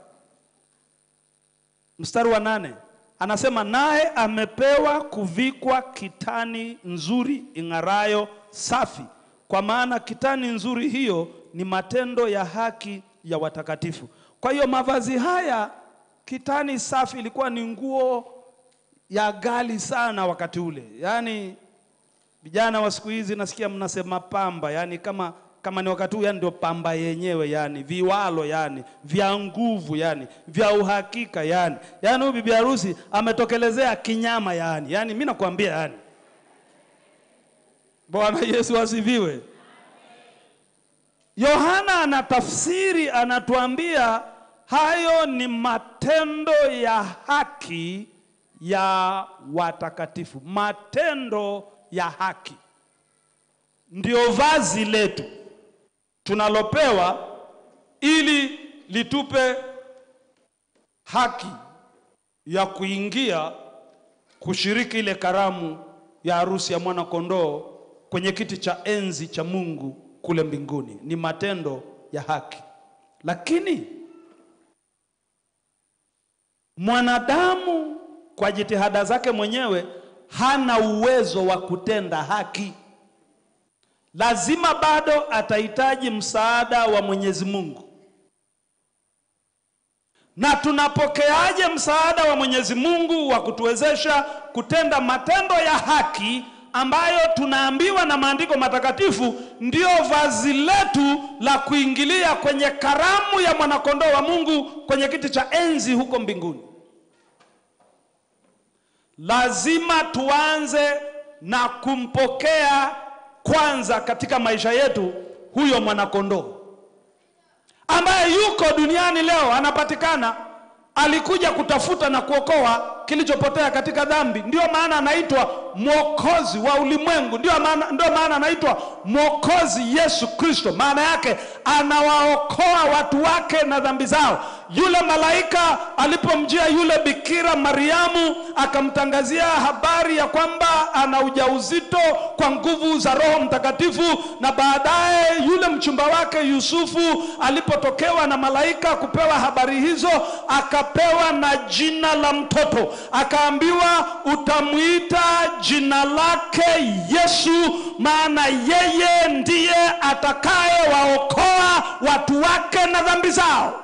mstari wa nane anasema naye amepewa kuvikwa kitani nzuri ing'arayo safi, kwa maana kitani nzuri hiyo ni matendo ya haki ya watakatifu. Kwa hiyo mavazi haya, kitani safi ilikuwa ni nguo ya ghali sana wakati ule, yaani vijana wa siku hizi nasikia mnasema pamba, yani kama kama ni wakati huu, yani ndio pamba yenyewe, yani viwalo, yani vya nguvu, yani vya uhakika, yani yani huyu bibi harusi ametokelezea kinyama, yani yani mimi nakwambia, yani Bwana Yesu asifiwe. Yohana anatafsiri, anatuambia hayo ni matendo ya haki ya watakatifu. Matendo ya haki ndio vazi letu tunalopewa ili litupe haki ya kuingia kushiriki ile karamu ya harusi ya mwana kondoo kwenye kiti cha enzi cha Mungu kule mbinguni. Ni matendo ya haki, lakini mwanadamu kwa jitihada zake mwenyewe hana uwezo wa kutenda haki. Lazima bado atahitaji msaada wa Mwenyezi Mungu. Na tunapokeaje msaada wa Mwenyezi Mungu wa kutuwezesha kutenda matendo ya haki ambayo tunaambiwa na maandiko matakatifu ndio vazi letu la kuingilia kwenye karamu ya mwanakondoo wa Mungu kwenye kiti cha enzi huko mbinguni. Lazima tuanze na kumpokea kwanza katika maisha yetu huyo mwanakondoo ambaye yuko duniani leo, anapatikana, alikuja kutafuta na kuokoa kilichopotea katika dhambi. Ndio maana anaitwa mwokozi wa ulimwengu, ndio maana, ndio maana anaitwa mwokozi Yesu Kristo. Maana yake anawaokoa watu wake na dhambi zao. Yule malaika alipomjia yule bikira Mariamu akamtangazia habari ya kwamba ana ujauzito kwa nguvu za Roho Mtakatifu, na baadaye yule mchumba wake Yusufu alipotokewa na malaika kupewa habari hizo, akapewa na jina la mtoto, akaambiwa utamwita jina lake Yesu, maana yeye ndiye atakayewaokoa watu wake na dhambi zao.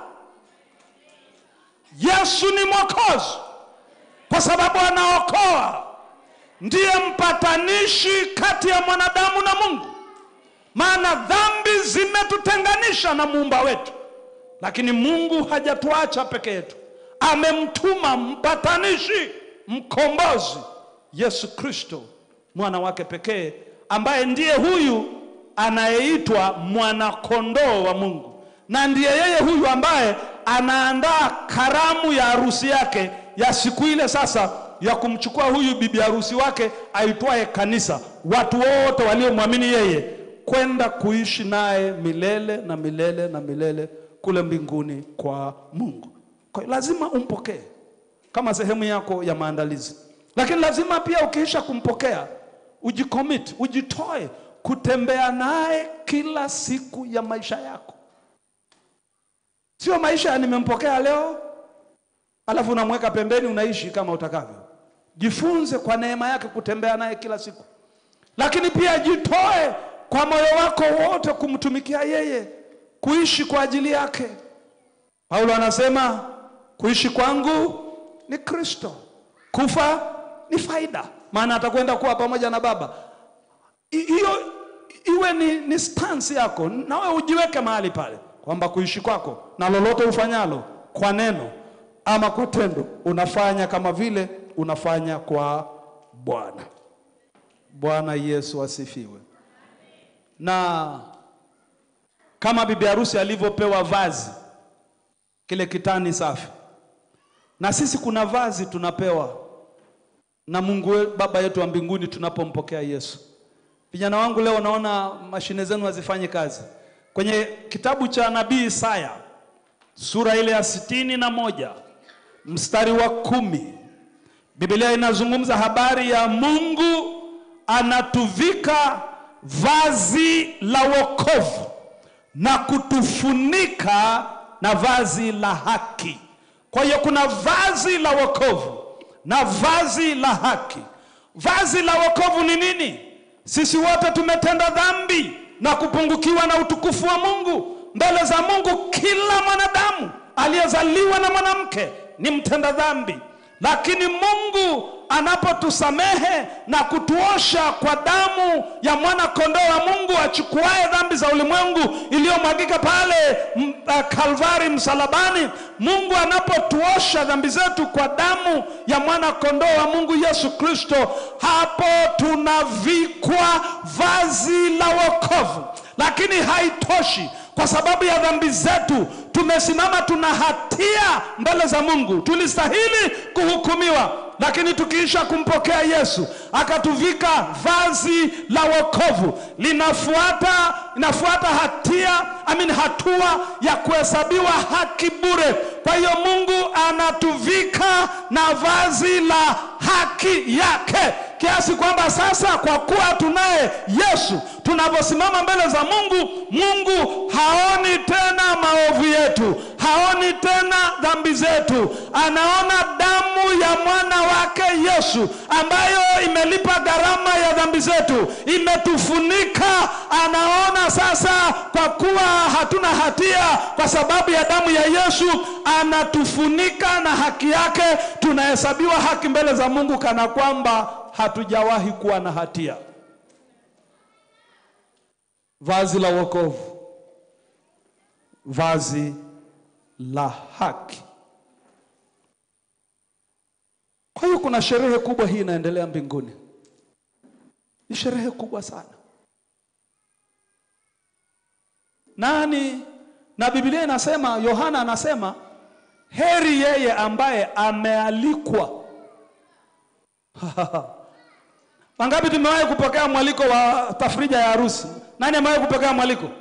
Yesu ni mwokozi kwa sababu anaokoa, ndiye mpatanishi kati ya mwanadamu na Mungu, maana dhambi zimetutenganisha na muumba wetu, lakini Mungu hajatuacha peke yetu, amemtuma mpatanishi, mkombozi, Yesu Kristo mwana wake pekee, ambaye ndiye huyu anayeitwa mwanakondoo wa Mungu, na ndiye yeye huyu ambaye anaandaa karamu ya harusi yake ya siku ile sasa ya kumchukua huyu bibi harusi wake aitwaye kanisa, watu wote waliomwamini yeye kwenda kuishi naye milele na milele na milele kule mbinguni kwa Mungu. Kwa hiyo lazima umpokee kama sehemu yako ya maandalizi, lakini lazima pia ukiisha kumpokea ujicommit, ujitoe kutembea naye kila siku ya maisha yako. Sio maisha ya nimempokea leo alafu unamweka pembeni unaishi kama utakavyo. Jifunze kwa neema yake kutembea naye kila siku, lakini pia jitoe kwa moyo wako wote kumtumikia yeye, kuishi kwa ajili yake. Paulo anasema kuishi kwangu ni Kristo, kufa ni faida, maana atakwenda kuwa pamoja na Baba. I- Hiyo iwe ni, ni stance yako, nawe ujiweke mahali pale kwamba kuishi kwako na lolote ufanyalo kwa neno ama kwa tendo unafanya kama vile unafanya kwa Bwana. Bwana Yesu asifiwe. Na kama bibi harusi alivyopewa vazi kile kitani safi, na sisi kuna vazi tunapewa na Mungu we- Baba yetu wa mbinguni tunapompokea Yesu. Vijana wangu, leo naona mashine zenu hazifanyi kazi. Kwenye kitabu cha nabii Isaya sura ile ya sitini na moja mstari wa kumi Biblia inazungumza habari ya Mungu anatuvika vazi la wokovu na kutufunika na vazi la haki. Kwa hiyo kuna vazi la wokovu na vazi la haki. Vazi la wokovu ni nini? Sisi wote tumetenda dhambi na kupungukiwa na utukufu wa Mungu mbele za Mungu. Kila mwanadamu aliyezaliwa na mwanamke ni mtenda dhambi, lakini Mungu anapotusamehe na kutuosha kwa damu ya mwana kondoo wa Mungu achukuaye dhambi za ulimwengu iliyomwagika pale m- uh, Kalvari msalabani, Mungu anapotuosha dhambi zetu kwa damu ya mwana kondoo wa Mungu Yesu Kristo, hapo tunavikwa vazi la wokovu lakini haitoshi. Kwa sababu ya dhambi zetu tumesimama, tuna hatia mbele za Mungu, tulistahili kuhukumiwa, lakini tukiisha kumpokea Yesu akatuvika vazi la wokovu, linafuata inafuata hatia amin, hatua ya kuhesabiwa haki bure. Kwa hiyo Mungu anatuvika na vazi la haki yake kiasi kwamba sasa kwa kuwa tunaye Yesu, tunaposimama mbele za Mungu, Mungu haoni tena maovu yetu, haoni tena dhambi zetu, anaona damu ya mwana wake Yesu ambayo imelipa gharama ya dhambi zetu, imetufunika. Anaona sasa kwa kuwa hatuna hatia kwa sababu ya damu ya Yesu, anatufunika na haki yake, tunahesabiwa haki mbele za Mungu kana kwamba hatujawahi kuwa na hatia. Vazi la wokovu, vazi la haki. Kwa hiyo kuna sherehe kubwa hii inaendelea mbinguni, ni sherehe kubwa sana. Nani na Biblia inasema, Yohana anasema heri yeye ambaye amealikwa. Wangapi tumewahi kupokea mwaliko wa tafrija ya harusi? Nani amewahi kupokea mwaliko?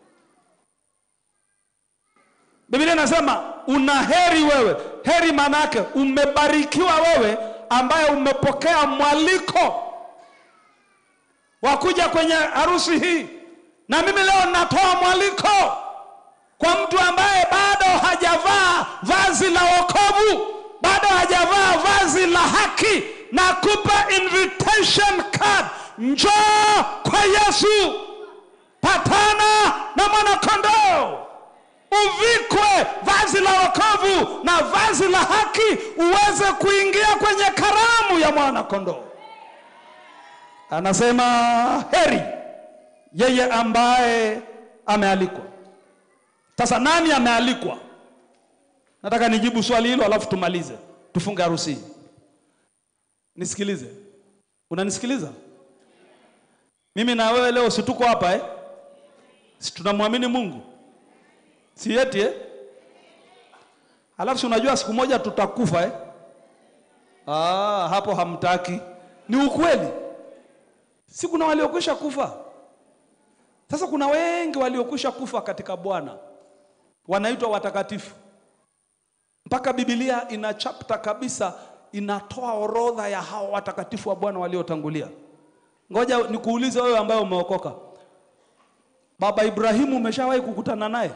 Biblia inasema una heri wewe. Heri maana yake umebarikiwa wewe ambaye umepokea mwaliko wa kuja kwenye harusi hii. Na mimi leo natoa mwaliko kwa mtu ambaye bado hajavaa vazi la wokovu, bado hajavaa vazi la haki na kupa invitation card, njoo kwa Yesu, patana na mwanakondoo, uvikwe vazi la wokovu na vazi la haki, uweze kuingia kwenye karamu ya mwanakondoo. Anasema heri yeye ambaye amealikwa. Sasa nani amealikwa? Nataka nijibu swali hilo, alafu tumalize, tufunge harusi hii. Nisikilize, unanisikiliza? Mimi na wewe leo si tuko hapa eh? Si tunamwamini Mungu, si eti eh? Alafu si unajua siku moja tutakufa eh? Ah, hapo hamtaki. Ni ukweli, si kuna waliokwisha kufa. Sasa kuna wengi waliokwisha kufa katika Bwana, wanaitwa watakatifu. Mpaka Biblia ina chapter kabisa inatoa orodha ya hao watakatifu wa Bwana waliotangulia. Ngoja nikuulize wewe ambaye umeokoka, baba Ibrahimu umeshawahi kukutana naye?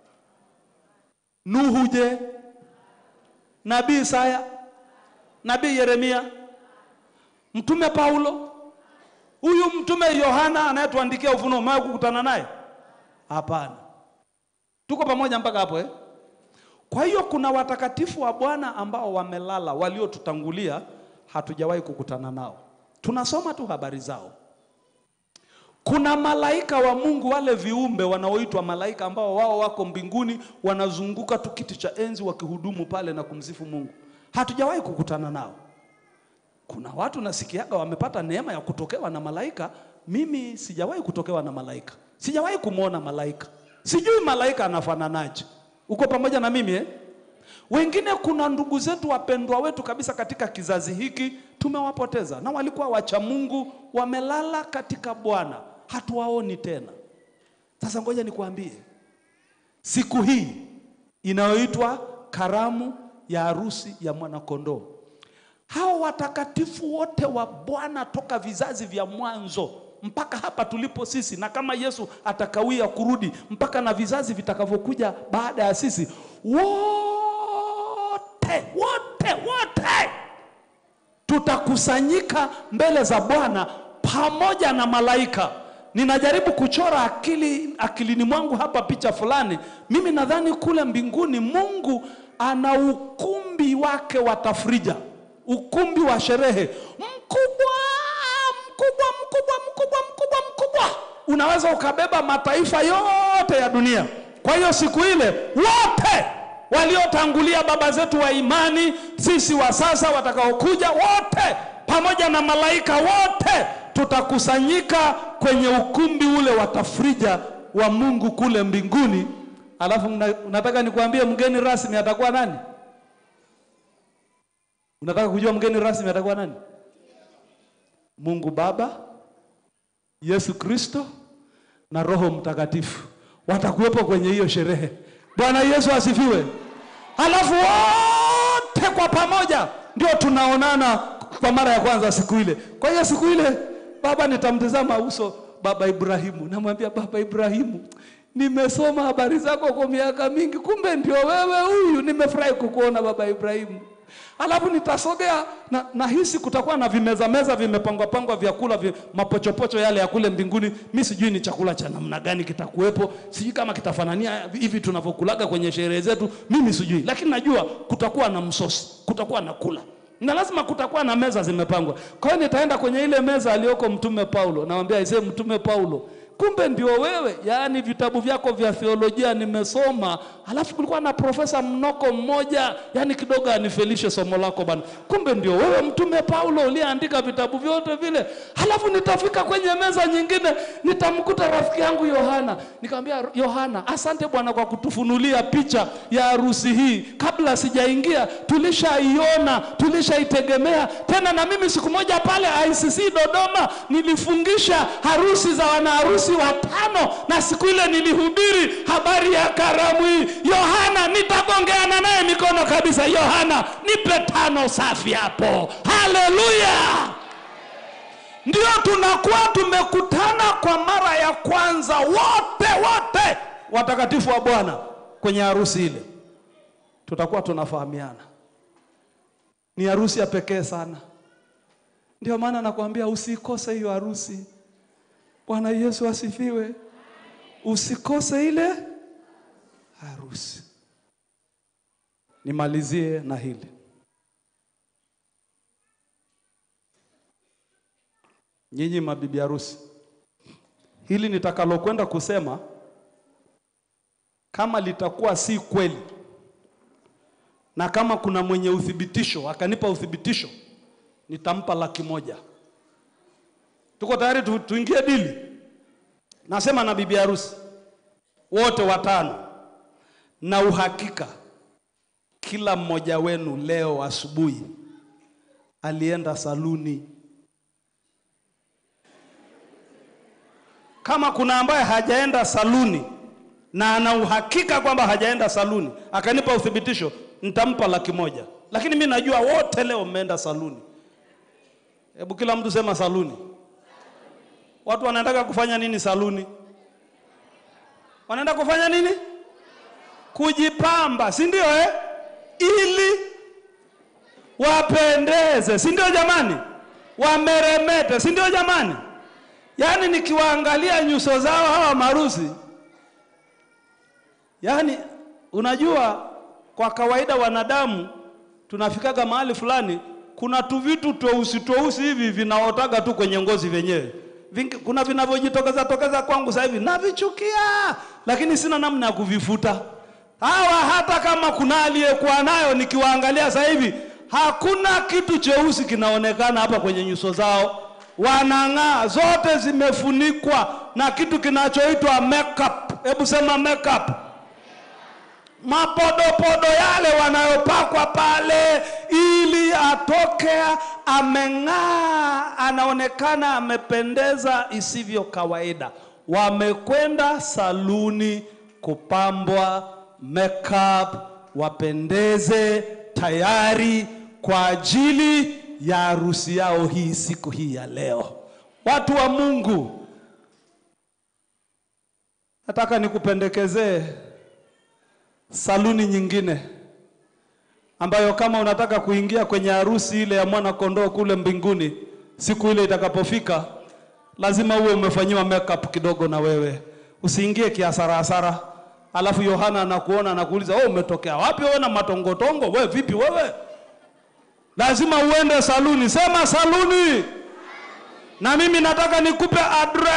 Nuhu je? Nabii Isaya, nabii Yeremia, mtume Paulo, huyu mtume Yohana anayetuandikia Ufunuo, umewahi kukutana naye? Hapana. Tuko pamoja mpaka hapo eh? Kwa hiyo kuna watakatifu wa Bwana ambao wamelala, waliotutangulia, hatujawahi kukutana nao, tunasoma tu habari zao. Kuna malaika wa Mungu, wale viumbe wanaoitwa malaika, ambao wao wako mbinguni, wanazunguka tu kiti cha enzi wakihudumu pale na kumsifu Mungu, hatujawahi kukutana nao. Kuna watu nasikiaga wamepata neema ya kutokewa na malaika. Mimi sijawahi kutokewa na malaika, sijawahi kumwona malaika, sijui malaika anafananaje. Uko pamoja na mimi eh? Wengine kuna ndugu zetu wapendwa wetu kabisa katika kizazi hiki tumewapoteza, na walikuwa wacha Mungu, wamelala katika Bwana, hatuwaoni tena. Sasa ngoja nikwambie, siku hii inayoitwa karamu ya harusi ya mwanakondoo, hao watakatifu wote wa Bwana toka vizazi vya mwanzo mpaka hapa tulipo sisi, na kama Yesu atakawia kurudi, mpaka na vizazi vitakavyokuja baada ya sisi, wote wote wote tutakusanyika mbele za Bwana pamoja na malaika. Ninajaribu kuchora akili akilini mwangu hapa picha fulani. Mimi nadhani kule mbinguni Mungu ana ukumbi wake wa tafrija, ukumbi wa sherehe mkubwa mkubwa mkubwa mkubwa mkubwa mkubwa, unaweza ukabeba mataifa yote ya dunia. Kwa hiyo siku ile wote waliotangulia baba zetu wa imani, sisi wa sasa watakaokuja, wote pamoja na malaika wote tutakusanyika kwenye ukumbi ule wa tafrija wa Mungu kule mbinguni. Alafu mna- unataka nikwambie mgeni rasmi atakuwa nani? Unataka kujua mgeni rasmi atakuwa nani? Mungu Baba, Yesu Kristo na Roho Mtakatifu watakuwepo kwenye hiyo sherehe. Bwana Yesu asifiwe. Halafu wote kwa pamoja ndio tunaonana kwa mara ya kwanza siku ile. Kwa hiyo siku ile baba nitamtazama uso baba Ibrahimu, namwambia baba Ibrahimu, nimesoma habari zako kwa miaka mingi, kumbe ndio wewe huyu. Nimefurahi kukuona baba Ibrahimu. Alafu nitasogea na nahisi kutakuwa na vimeza meza vimepangwa pangwa vyakula vya mapochopocho yale ya kule mbinguni. Mi sijui ni chakula cha namna gani kitakuwepo, sijui kama kitafanania hivi tunavyokulaga kwenye sherehe zetu, mimi sijui, lakini najua kutakuwa na msosi, kutakuwa na kula na lazima kutakuwa na meza zimepangwa. Kwa hiyo nitaenda kwenye ile meza aliyoko Mtume Paulo, namwambia aisee, Mtume Paulo, kumbe ndio wewe. Yaani vitabu vyako vya theolojia nimesoma, alafu kulikuwa na profesa mnoko mmoja, yaani kidogo anifelishe somo lako bana. Kumbe ndio wewe Mtume Paulo uliyeandika vitabu vyote vile. Halafu nitafika kwenye meza nyingine, nitamkuta rafiki yangu Yohana, nikamwambia Yohana, asante Bwana kwa kutufunulia picha ya harusi hii. Kabla sijaingia tulishaiona, tulishaitegemea. Tena na mimi siku moja pale ICC Dodoma nilifungisha harusi za wanaharusi watano, na siku ile nilihubiri habari ya karamu hii. Yohana, nitagongeana naye mikono kabisa. Yohana, nipe tano safi hapo. Haleluya! Ndio tunakuwa tumekutana kwa mara ya kwanza wote wote watakatifu wa Bwana kwenye harusi ile, tutakuwa tunafahamiana. Ni harusi ya pekee sana. Ndio maana nakwambia usikose hiyo harusi. Bwana Yesu asifiwe. Usikose ile harusi. Nimalizie na hili. Nyinyi mabibi harusi, hili nitakalokwenda kusema kama litakuwa si kweli na kama kuna mwenye uthibitisho akanipa uthibitisho, nitampa laki moja. Tuko tayari tu, tuingie dili? Nasema na bibi harusi wote watano, na uhakika kila mmoja wenu leo asubuhi alienda saluni. Kama kuna ambaye hajaenda saluni na ana uhakika kwamba hajaenda saluni, akanipa uthibitisho, nitampa laki moja. Lakini mi najua wote leo mmeenda saluni. Hebu kila mtu sema saluni. Watu wanaendaka kufanya nini saluni? Wanaenda kufanya nini? Kujipamba, si ndio eh? Ili wapendeze, si ndio jamani? Wameremete, si ndio jamani? Yaani nikiwaangalia nyuso zao hawa marusi, yaani unajua, kwa kawaida wanadamu tunafikaga mahali fulani, kuna tu vitu tweusi tweusi hivi vinaotaga tu kwenye ngozi vyenyewe. Vingi, kuna vinavyojitokeza tokeza kwangu sasa hivi navichukia, lakini sina namna ya kuvifuta. Hawa hata kama kuna aliyekuwa nayo, nikiwaangalia sasa hivi hakuna kitu cheusi kinaonekana hapa kwenye nyuso zao wanang'aa, zote zimefunikwa na kitu kinachoitwa makeup. Hebu sema makeup. Mapodopodo yale wanayopakwa pale, ili atoke ameng'aa, anaonekana amependeza isivyo kawaida. Wamekwenda saluni kupambwa makeup, wapendeze tayari kwa ajili ya harusi yao hii siku hii ya leo. Watu wa Mungu, nataka nikupendekezee saluni nyingine ambayo kama unataka kuingia kwenye harusi ile ya mwana kondoo kule mbinguni, siku ile itakapofika, lazima uwe umefanyiwa makeup kidogo na wewe, usiingie kiasara hasara. Alafu Yohana anakuona anakuuliza, wewe umetokea wapi wewe na matongotongo? Wewe vipi wewe? Lazima uende saluni. Sema saluni. Na mimi nataka nikupe address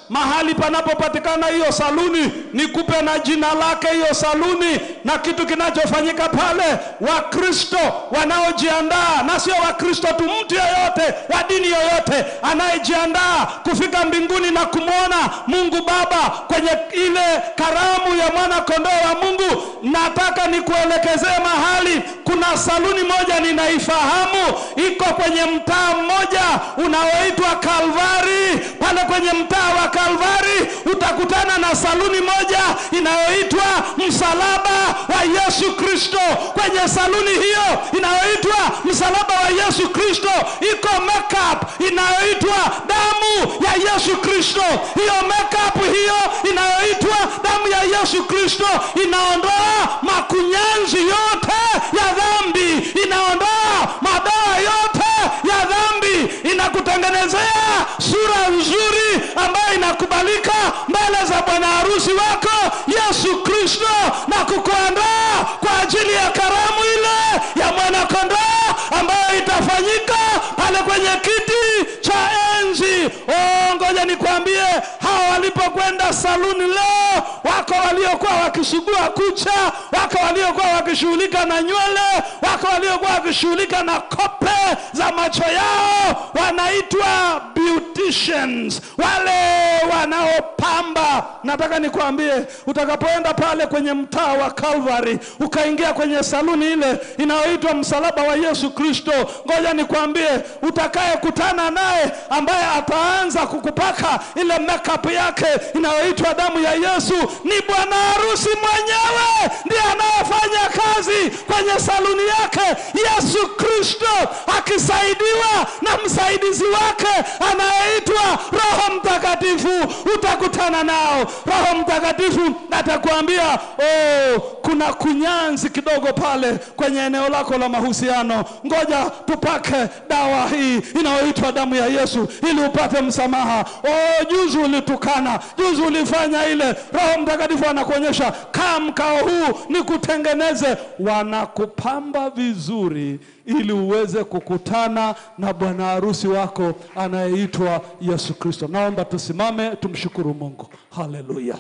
mahali panapopatikana hiyo saluni, nikupe na jina lake hiyo saluni na kitu kinachofanyika pale. Wakristo wanaojiandaa, na sio Wakristo tu, mtu yeyote wa dini yoyote anayejiandaa kufika mbinguni na kumwona Mungu Baba kwenye ile karamu ya mwana kondoo wa Mungu, nataka nikuelekezee mahali. Kuna saluni moja ninaifahamu, iko kwenye mtaa mmoja unaoitwa Kalvari. Pale kwenye mtaa wa Kalvari utakutana na saluni moja inayoitwa msalaba wa Yesu Kristo. Kwenye saluni hiyo inayoitwa msalaba wa Yesu Kristo iko makeup inayoitwa damu ya Yesu Kristo. Hiyo makeup hiyo inayoitwa damu ya Yesu Kristo inaondoa makunyanzi yote ya dhambi, inaondoa madawa yote ya dhambi, inakutengenezea sura nzuri ambayo inakubalika mbele za bwana harusi wako Yesu Kristo, na kukuandaa kwa ajili ya karamu ile ya mwanakondoo ambayo itafanyika pale kwenye kiti cha enzi. Oh, ngoja nikwambie, hawa walipokwenda saluni leo, wako waliokuwa wakisugua kucha, wako waliokuwa wakishughulika na nywele, wako waliokuwa wakishughulika na kope za macho yao, wanaitwa beauticians, wale wanaopamba. Nataka nikwambie, utakapoenda pale kwenye mtaa wa Calvary, ukaingia kwenye saluni ile inayoitwa msalaba wa Yesu Kristo, ngoja nikwambie, utakayekutana naye ambaye ataanza kukupaka ile makeup yake inayoitwa damu ya Yesu ni bwana harusi mwenyewe, ndiye anayefanya kazi kwenye saluni yake, Yesu Kristo akisaidiwa na msaidizi wake anayeitwa Roho Mtakatifu. Utakutana nao, Roho Mtakatifu atakwambia oh, kuna kunyanzi kidogo pale kwenye eneo lako la mahusiano, ngoja tupake dawa hii inayoitwa damu ya Yesu ili upate msamaha. Oh, juzi ulitukana, juzi ulifanya ile. Roho Mtakatifu anakuonyesha kaa mkao huu nikutengeneze. Wanakupamba vizuri ili uweze kukutana na bwana harusi wako anayeitwa Yesu Kristo. Naomba tusimame tumshukuru Mungu. Haleluya.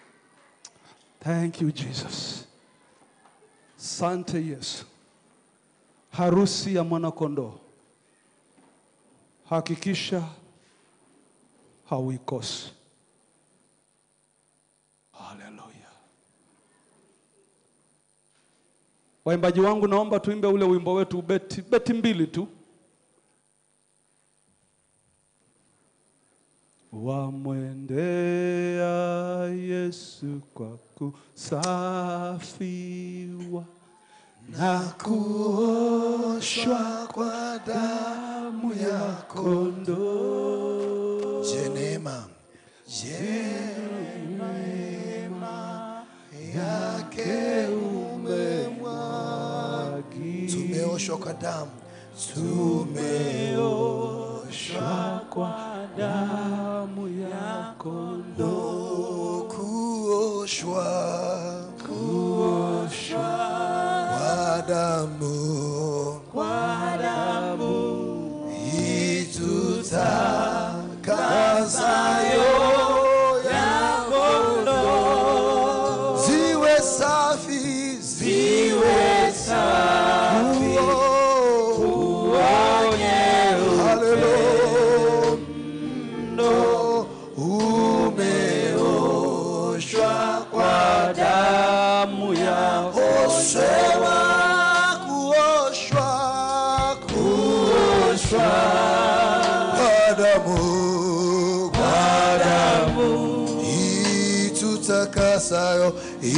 Thank you Jesus. Sante Yesu. Harusi ya mwanakondoo. Hakikisha hauikosi. Haleluya. Waimbaji wangu, naomba tuimbe ule wimbo wetu beti, beti mbili tu. Wamwendea Yesu kwa kusafiwa na kuoshwa kwa damu ya kondoo. Je, neema je, neema yake umemwagi, tumeoshwa kwa damu, tumeoshwa kwa damu ya kondoo. kuoshwa Kuoshwa kwa damu kwa damu itutakasayo ya kondoo ziwe safi ziwe safi haleluya umeoshwa kwa damu ya Osema kuoshwa kuoshwa kwa damu kwa damu itutakasayo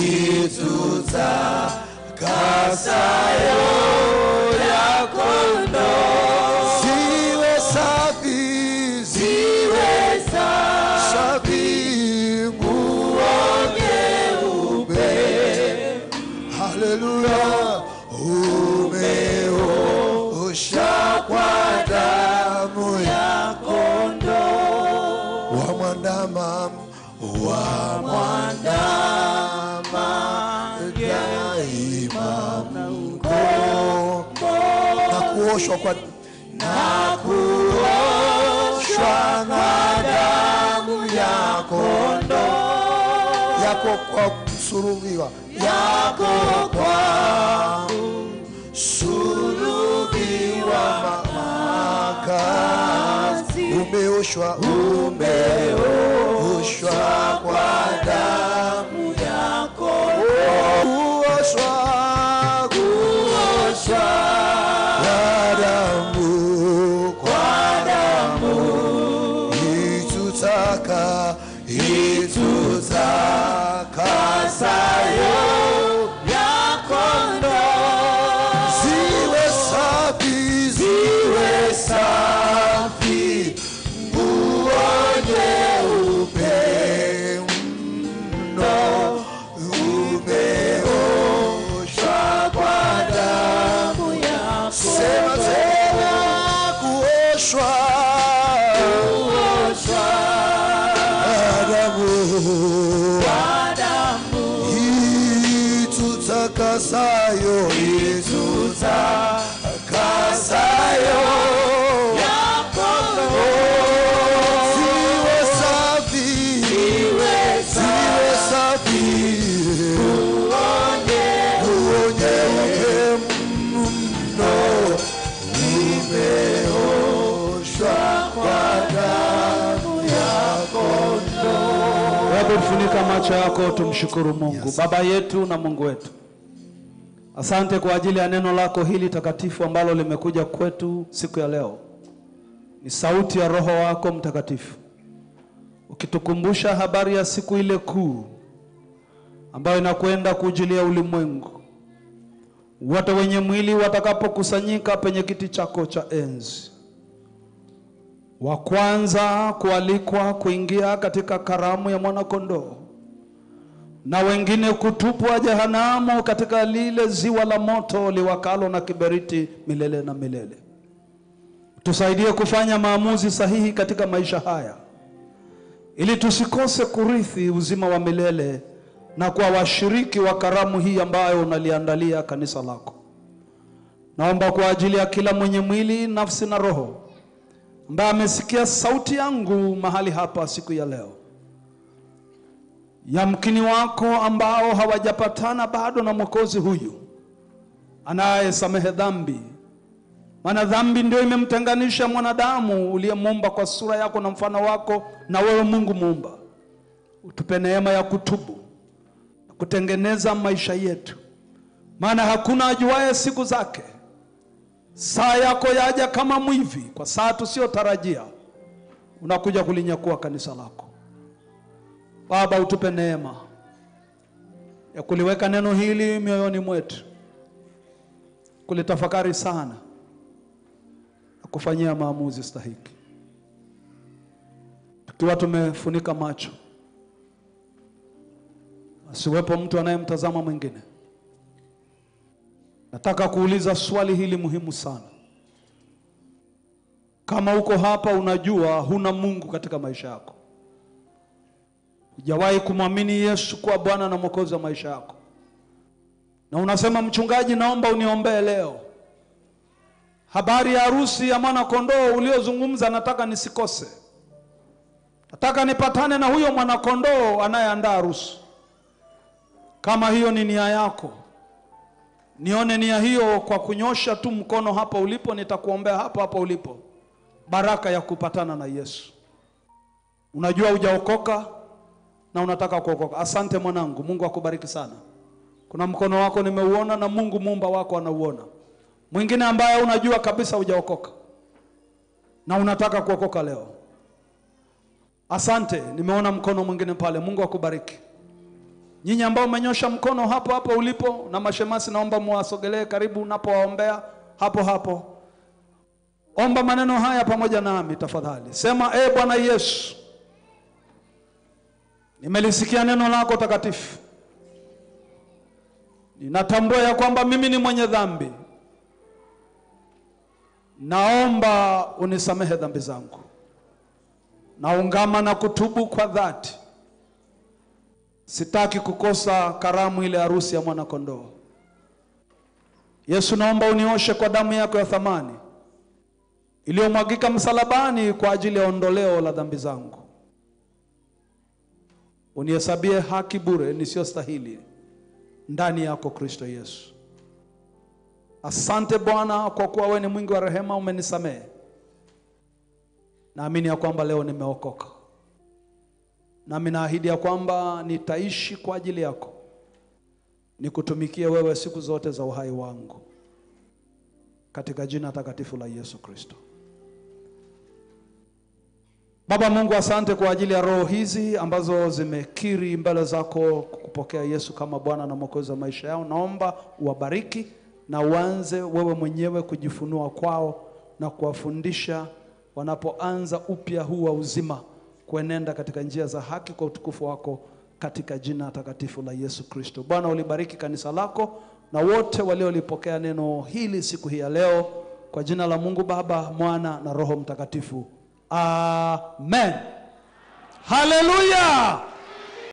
itutakasayo ya kondoo ziwe safi ziwe safi nguo nyeupe Haleluya, umeosha kwa damu ya kondoo wa mwandama wa mwandama daima mko na kuoshwa kwa na kuoshwa na damu ya yako kwa msulubiwa yako kwa msulubiwa makazi umeoshwa umeoshwa kwa damu yako kuoshwa kuoshwa kwa damu kwa damu itutaka itutakasayo yakondo ziwe safi ziwe safi nguo nyeupe mno umeoshwa kwa damu yako sema tena kuoshwa Adamu itutakasayo itutakasayo ziwe safi ziwe safi uonyeupe mno umeoshwa kwa damu yako Hebu funika macho yako, tumshukuru Mungu. Baba yetu na Mungu wetu, asante kwa ajili ya neno lako hili takatifu ambalo limekuja kwetu siku ya leo. Ni sauti ya Roho wako Mtakatifu ukitukumbusha habari ya siku ile kuu ambayo inakwenda kuujilia ulimwengu, wote wenye mwili watakapokusanyika penye kiti chako cha enzi wa kwanza kualikwa kuingia katika karamu ya mwanakondoo na wengine kutupwa jehanamu katika lile ziwa la moto liwakalo na kiberiti milele na milele. Tusaidie kufanya maamuzi sahihi katika maisha haya ili tusikose kurithi uzima wa milele na kuwa washiriki wa karamu hii ambayo unaliandalia kanisa lako. Naomba kwa ajili ya kila mwenye mwili, nafsi na roho ambaye amesikia sauti yangu mahali hapa siku ya leo, yamkini wako ambao hawajapatana bado na mwokozi huyu anayesamehe dhambi, maana dhambi ndio imemtenganisha mwanadamu uliyemuumba kwa sura yako na mfano wako na wewe Mungu muumba. Utupe neema ya kutubu na kutengeneza maisha yetu, maana hakuna ajuaye siku zake saa yako yaja kama mwivi, kwa saa tusiyotarajia unakuja kulinyakua kanisa lako. Baba, utupe neema ya kuliweka neno hili mioyoni mwetu, kulitafakari sana na kufanyia maamuzi stahiki, tukiwa tumefunika macho, asiwepo mtu anayemtazama mwingine. Nataka kuuliza swali hili muhimu sana. Kama uko hapa unajua huna Mungu katika maisha yako, hujawahi kumwamini Yesu kuwa Bwana na Mwokozi wa maisha yako, na unasema mchungaji, naomba uniombee leo, habari ya harusi ya mwana kondoo uliozungumza, nataka nisikose, nataka nipatane na huyo mwana kondoo anayeandaa harusi. Kama hiyo ni nia yako nione nia hiyo kwa kunyosha tu mkono hapa ulipo, nitakuombea hapo hapo ulipo, baraka ya kupatana na Yesu. Unajua hujaokoka na unataka kuokoka. Asante mwanangu, Mungu akubariki sana. Kuna mkono wako nimeuona na Mungu muumba wako anauona. Mwingine ambaye unajua kabisa hujaokoka na unataka kuokoka leo, asante, nimeona mkono mwingine pale. Mungu akubariki. Nyinyi ambao umenyosha mkono hapo hapo ulipo, na mashemasi, naomba muwasogelee karibu unapowaombea hapo hapo. Omba maneno haya pamoja nami tafadhali. Sema, e Bwana Yesu, nimelisikia neno lako takatifu. Ninatambua ya kwamba mimi ni mwenye dhambi. Naomba unisamehe dhambi zangu. Naungama na kutubu kwa dhati. Sitaki kukosa karamu ile harusi ya mwana kondoo. Yesu, naomba unioshe kwa damu yako ya thamani iliyomwagika msalabani kwa ajili ya ondoleo la dhambi zangu. unihesabie haki bure nisiyostahili ndani yako Kristo Yesu. Asante Bwana kwa kuwa wewe ni mwingi wa rehema, umenisamehe. Naamini ya kwamba leo nimeokoka, nami naahidi ya kwamba nitaishi kwa ajili yako, nikutumikie wewe siku zote za uhai wangu, katika jina takatifu la Yesu Kristo. Baba Mungu, asante kwa ajili ya roho hizi ambazo zimekiri mbele zako kupokea Yesu kama Bwana na Mwokozi wa maisha yao. Naomba uwabariki na uanze wewe mwenyewe kujifunua kwao na kuwafundisha wanapoanza upya huu wa uzima, kuenenda katika njia za haki kwa utukufu wako, katika jina takatifu la Yesu Kristo. Bwana, ulibariki kanisa lako na wote waliolipokea neno hili siku hii ya leo, kwa jina la Mungu Baba, Mwana na Roho Mtakatifu. Amen. Haleluya.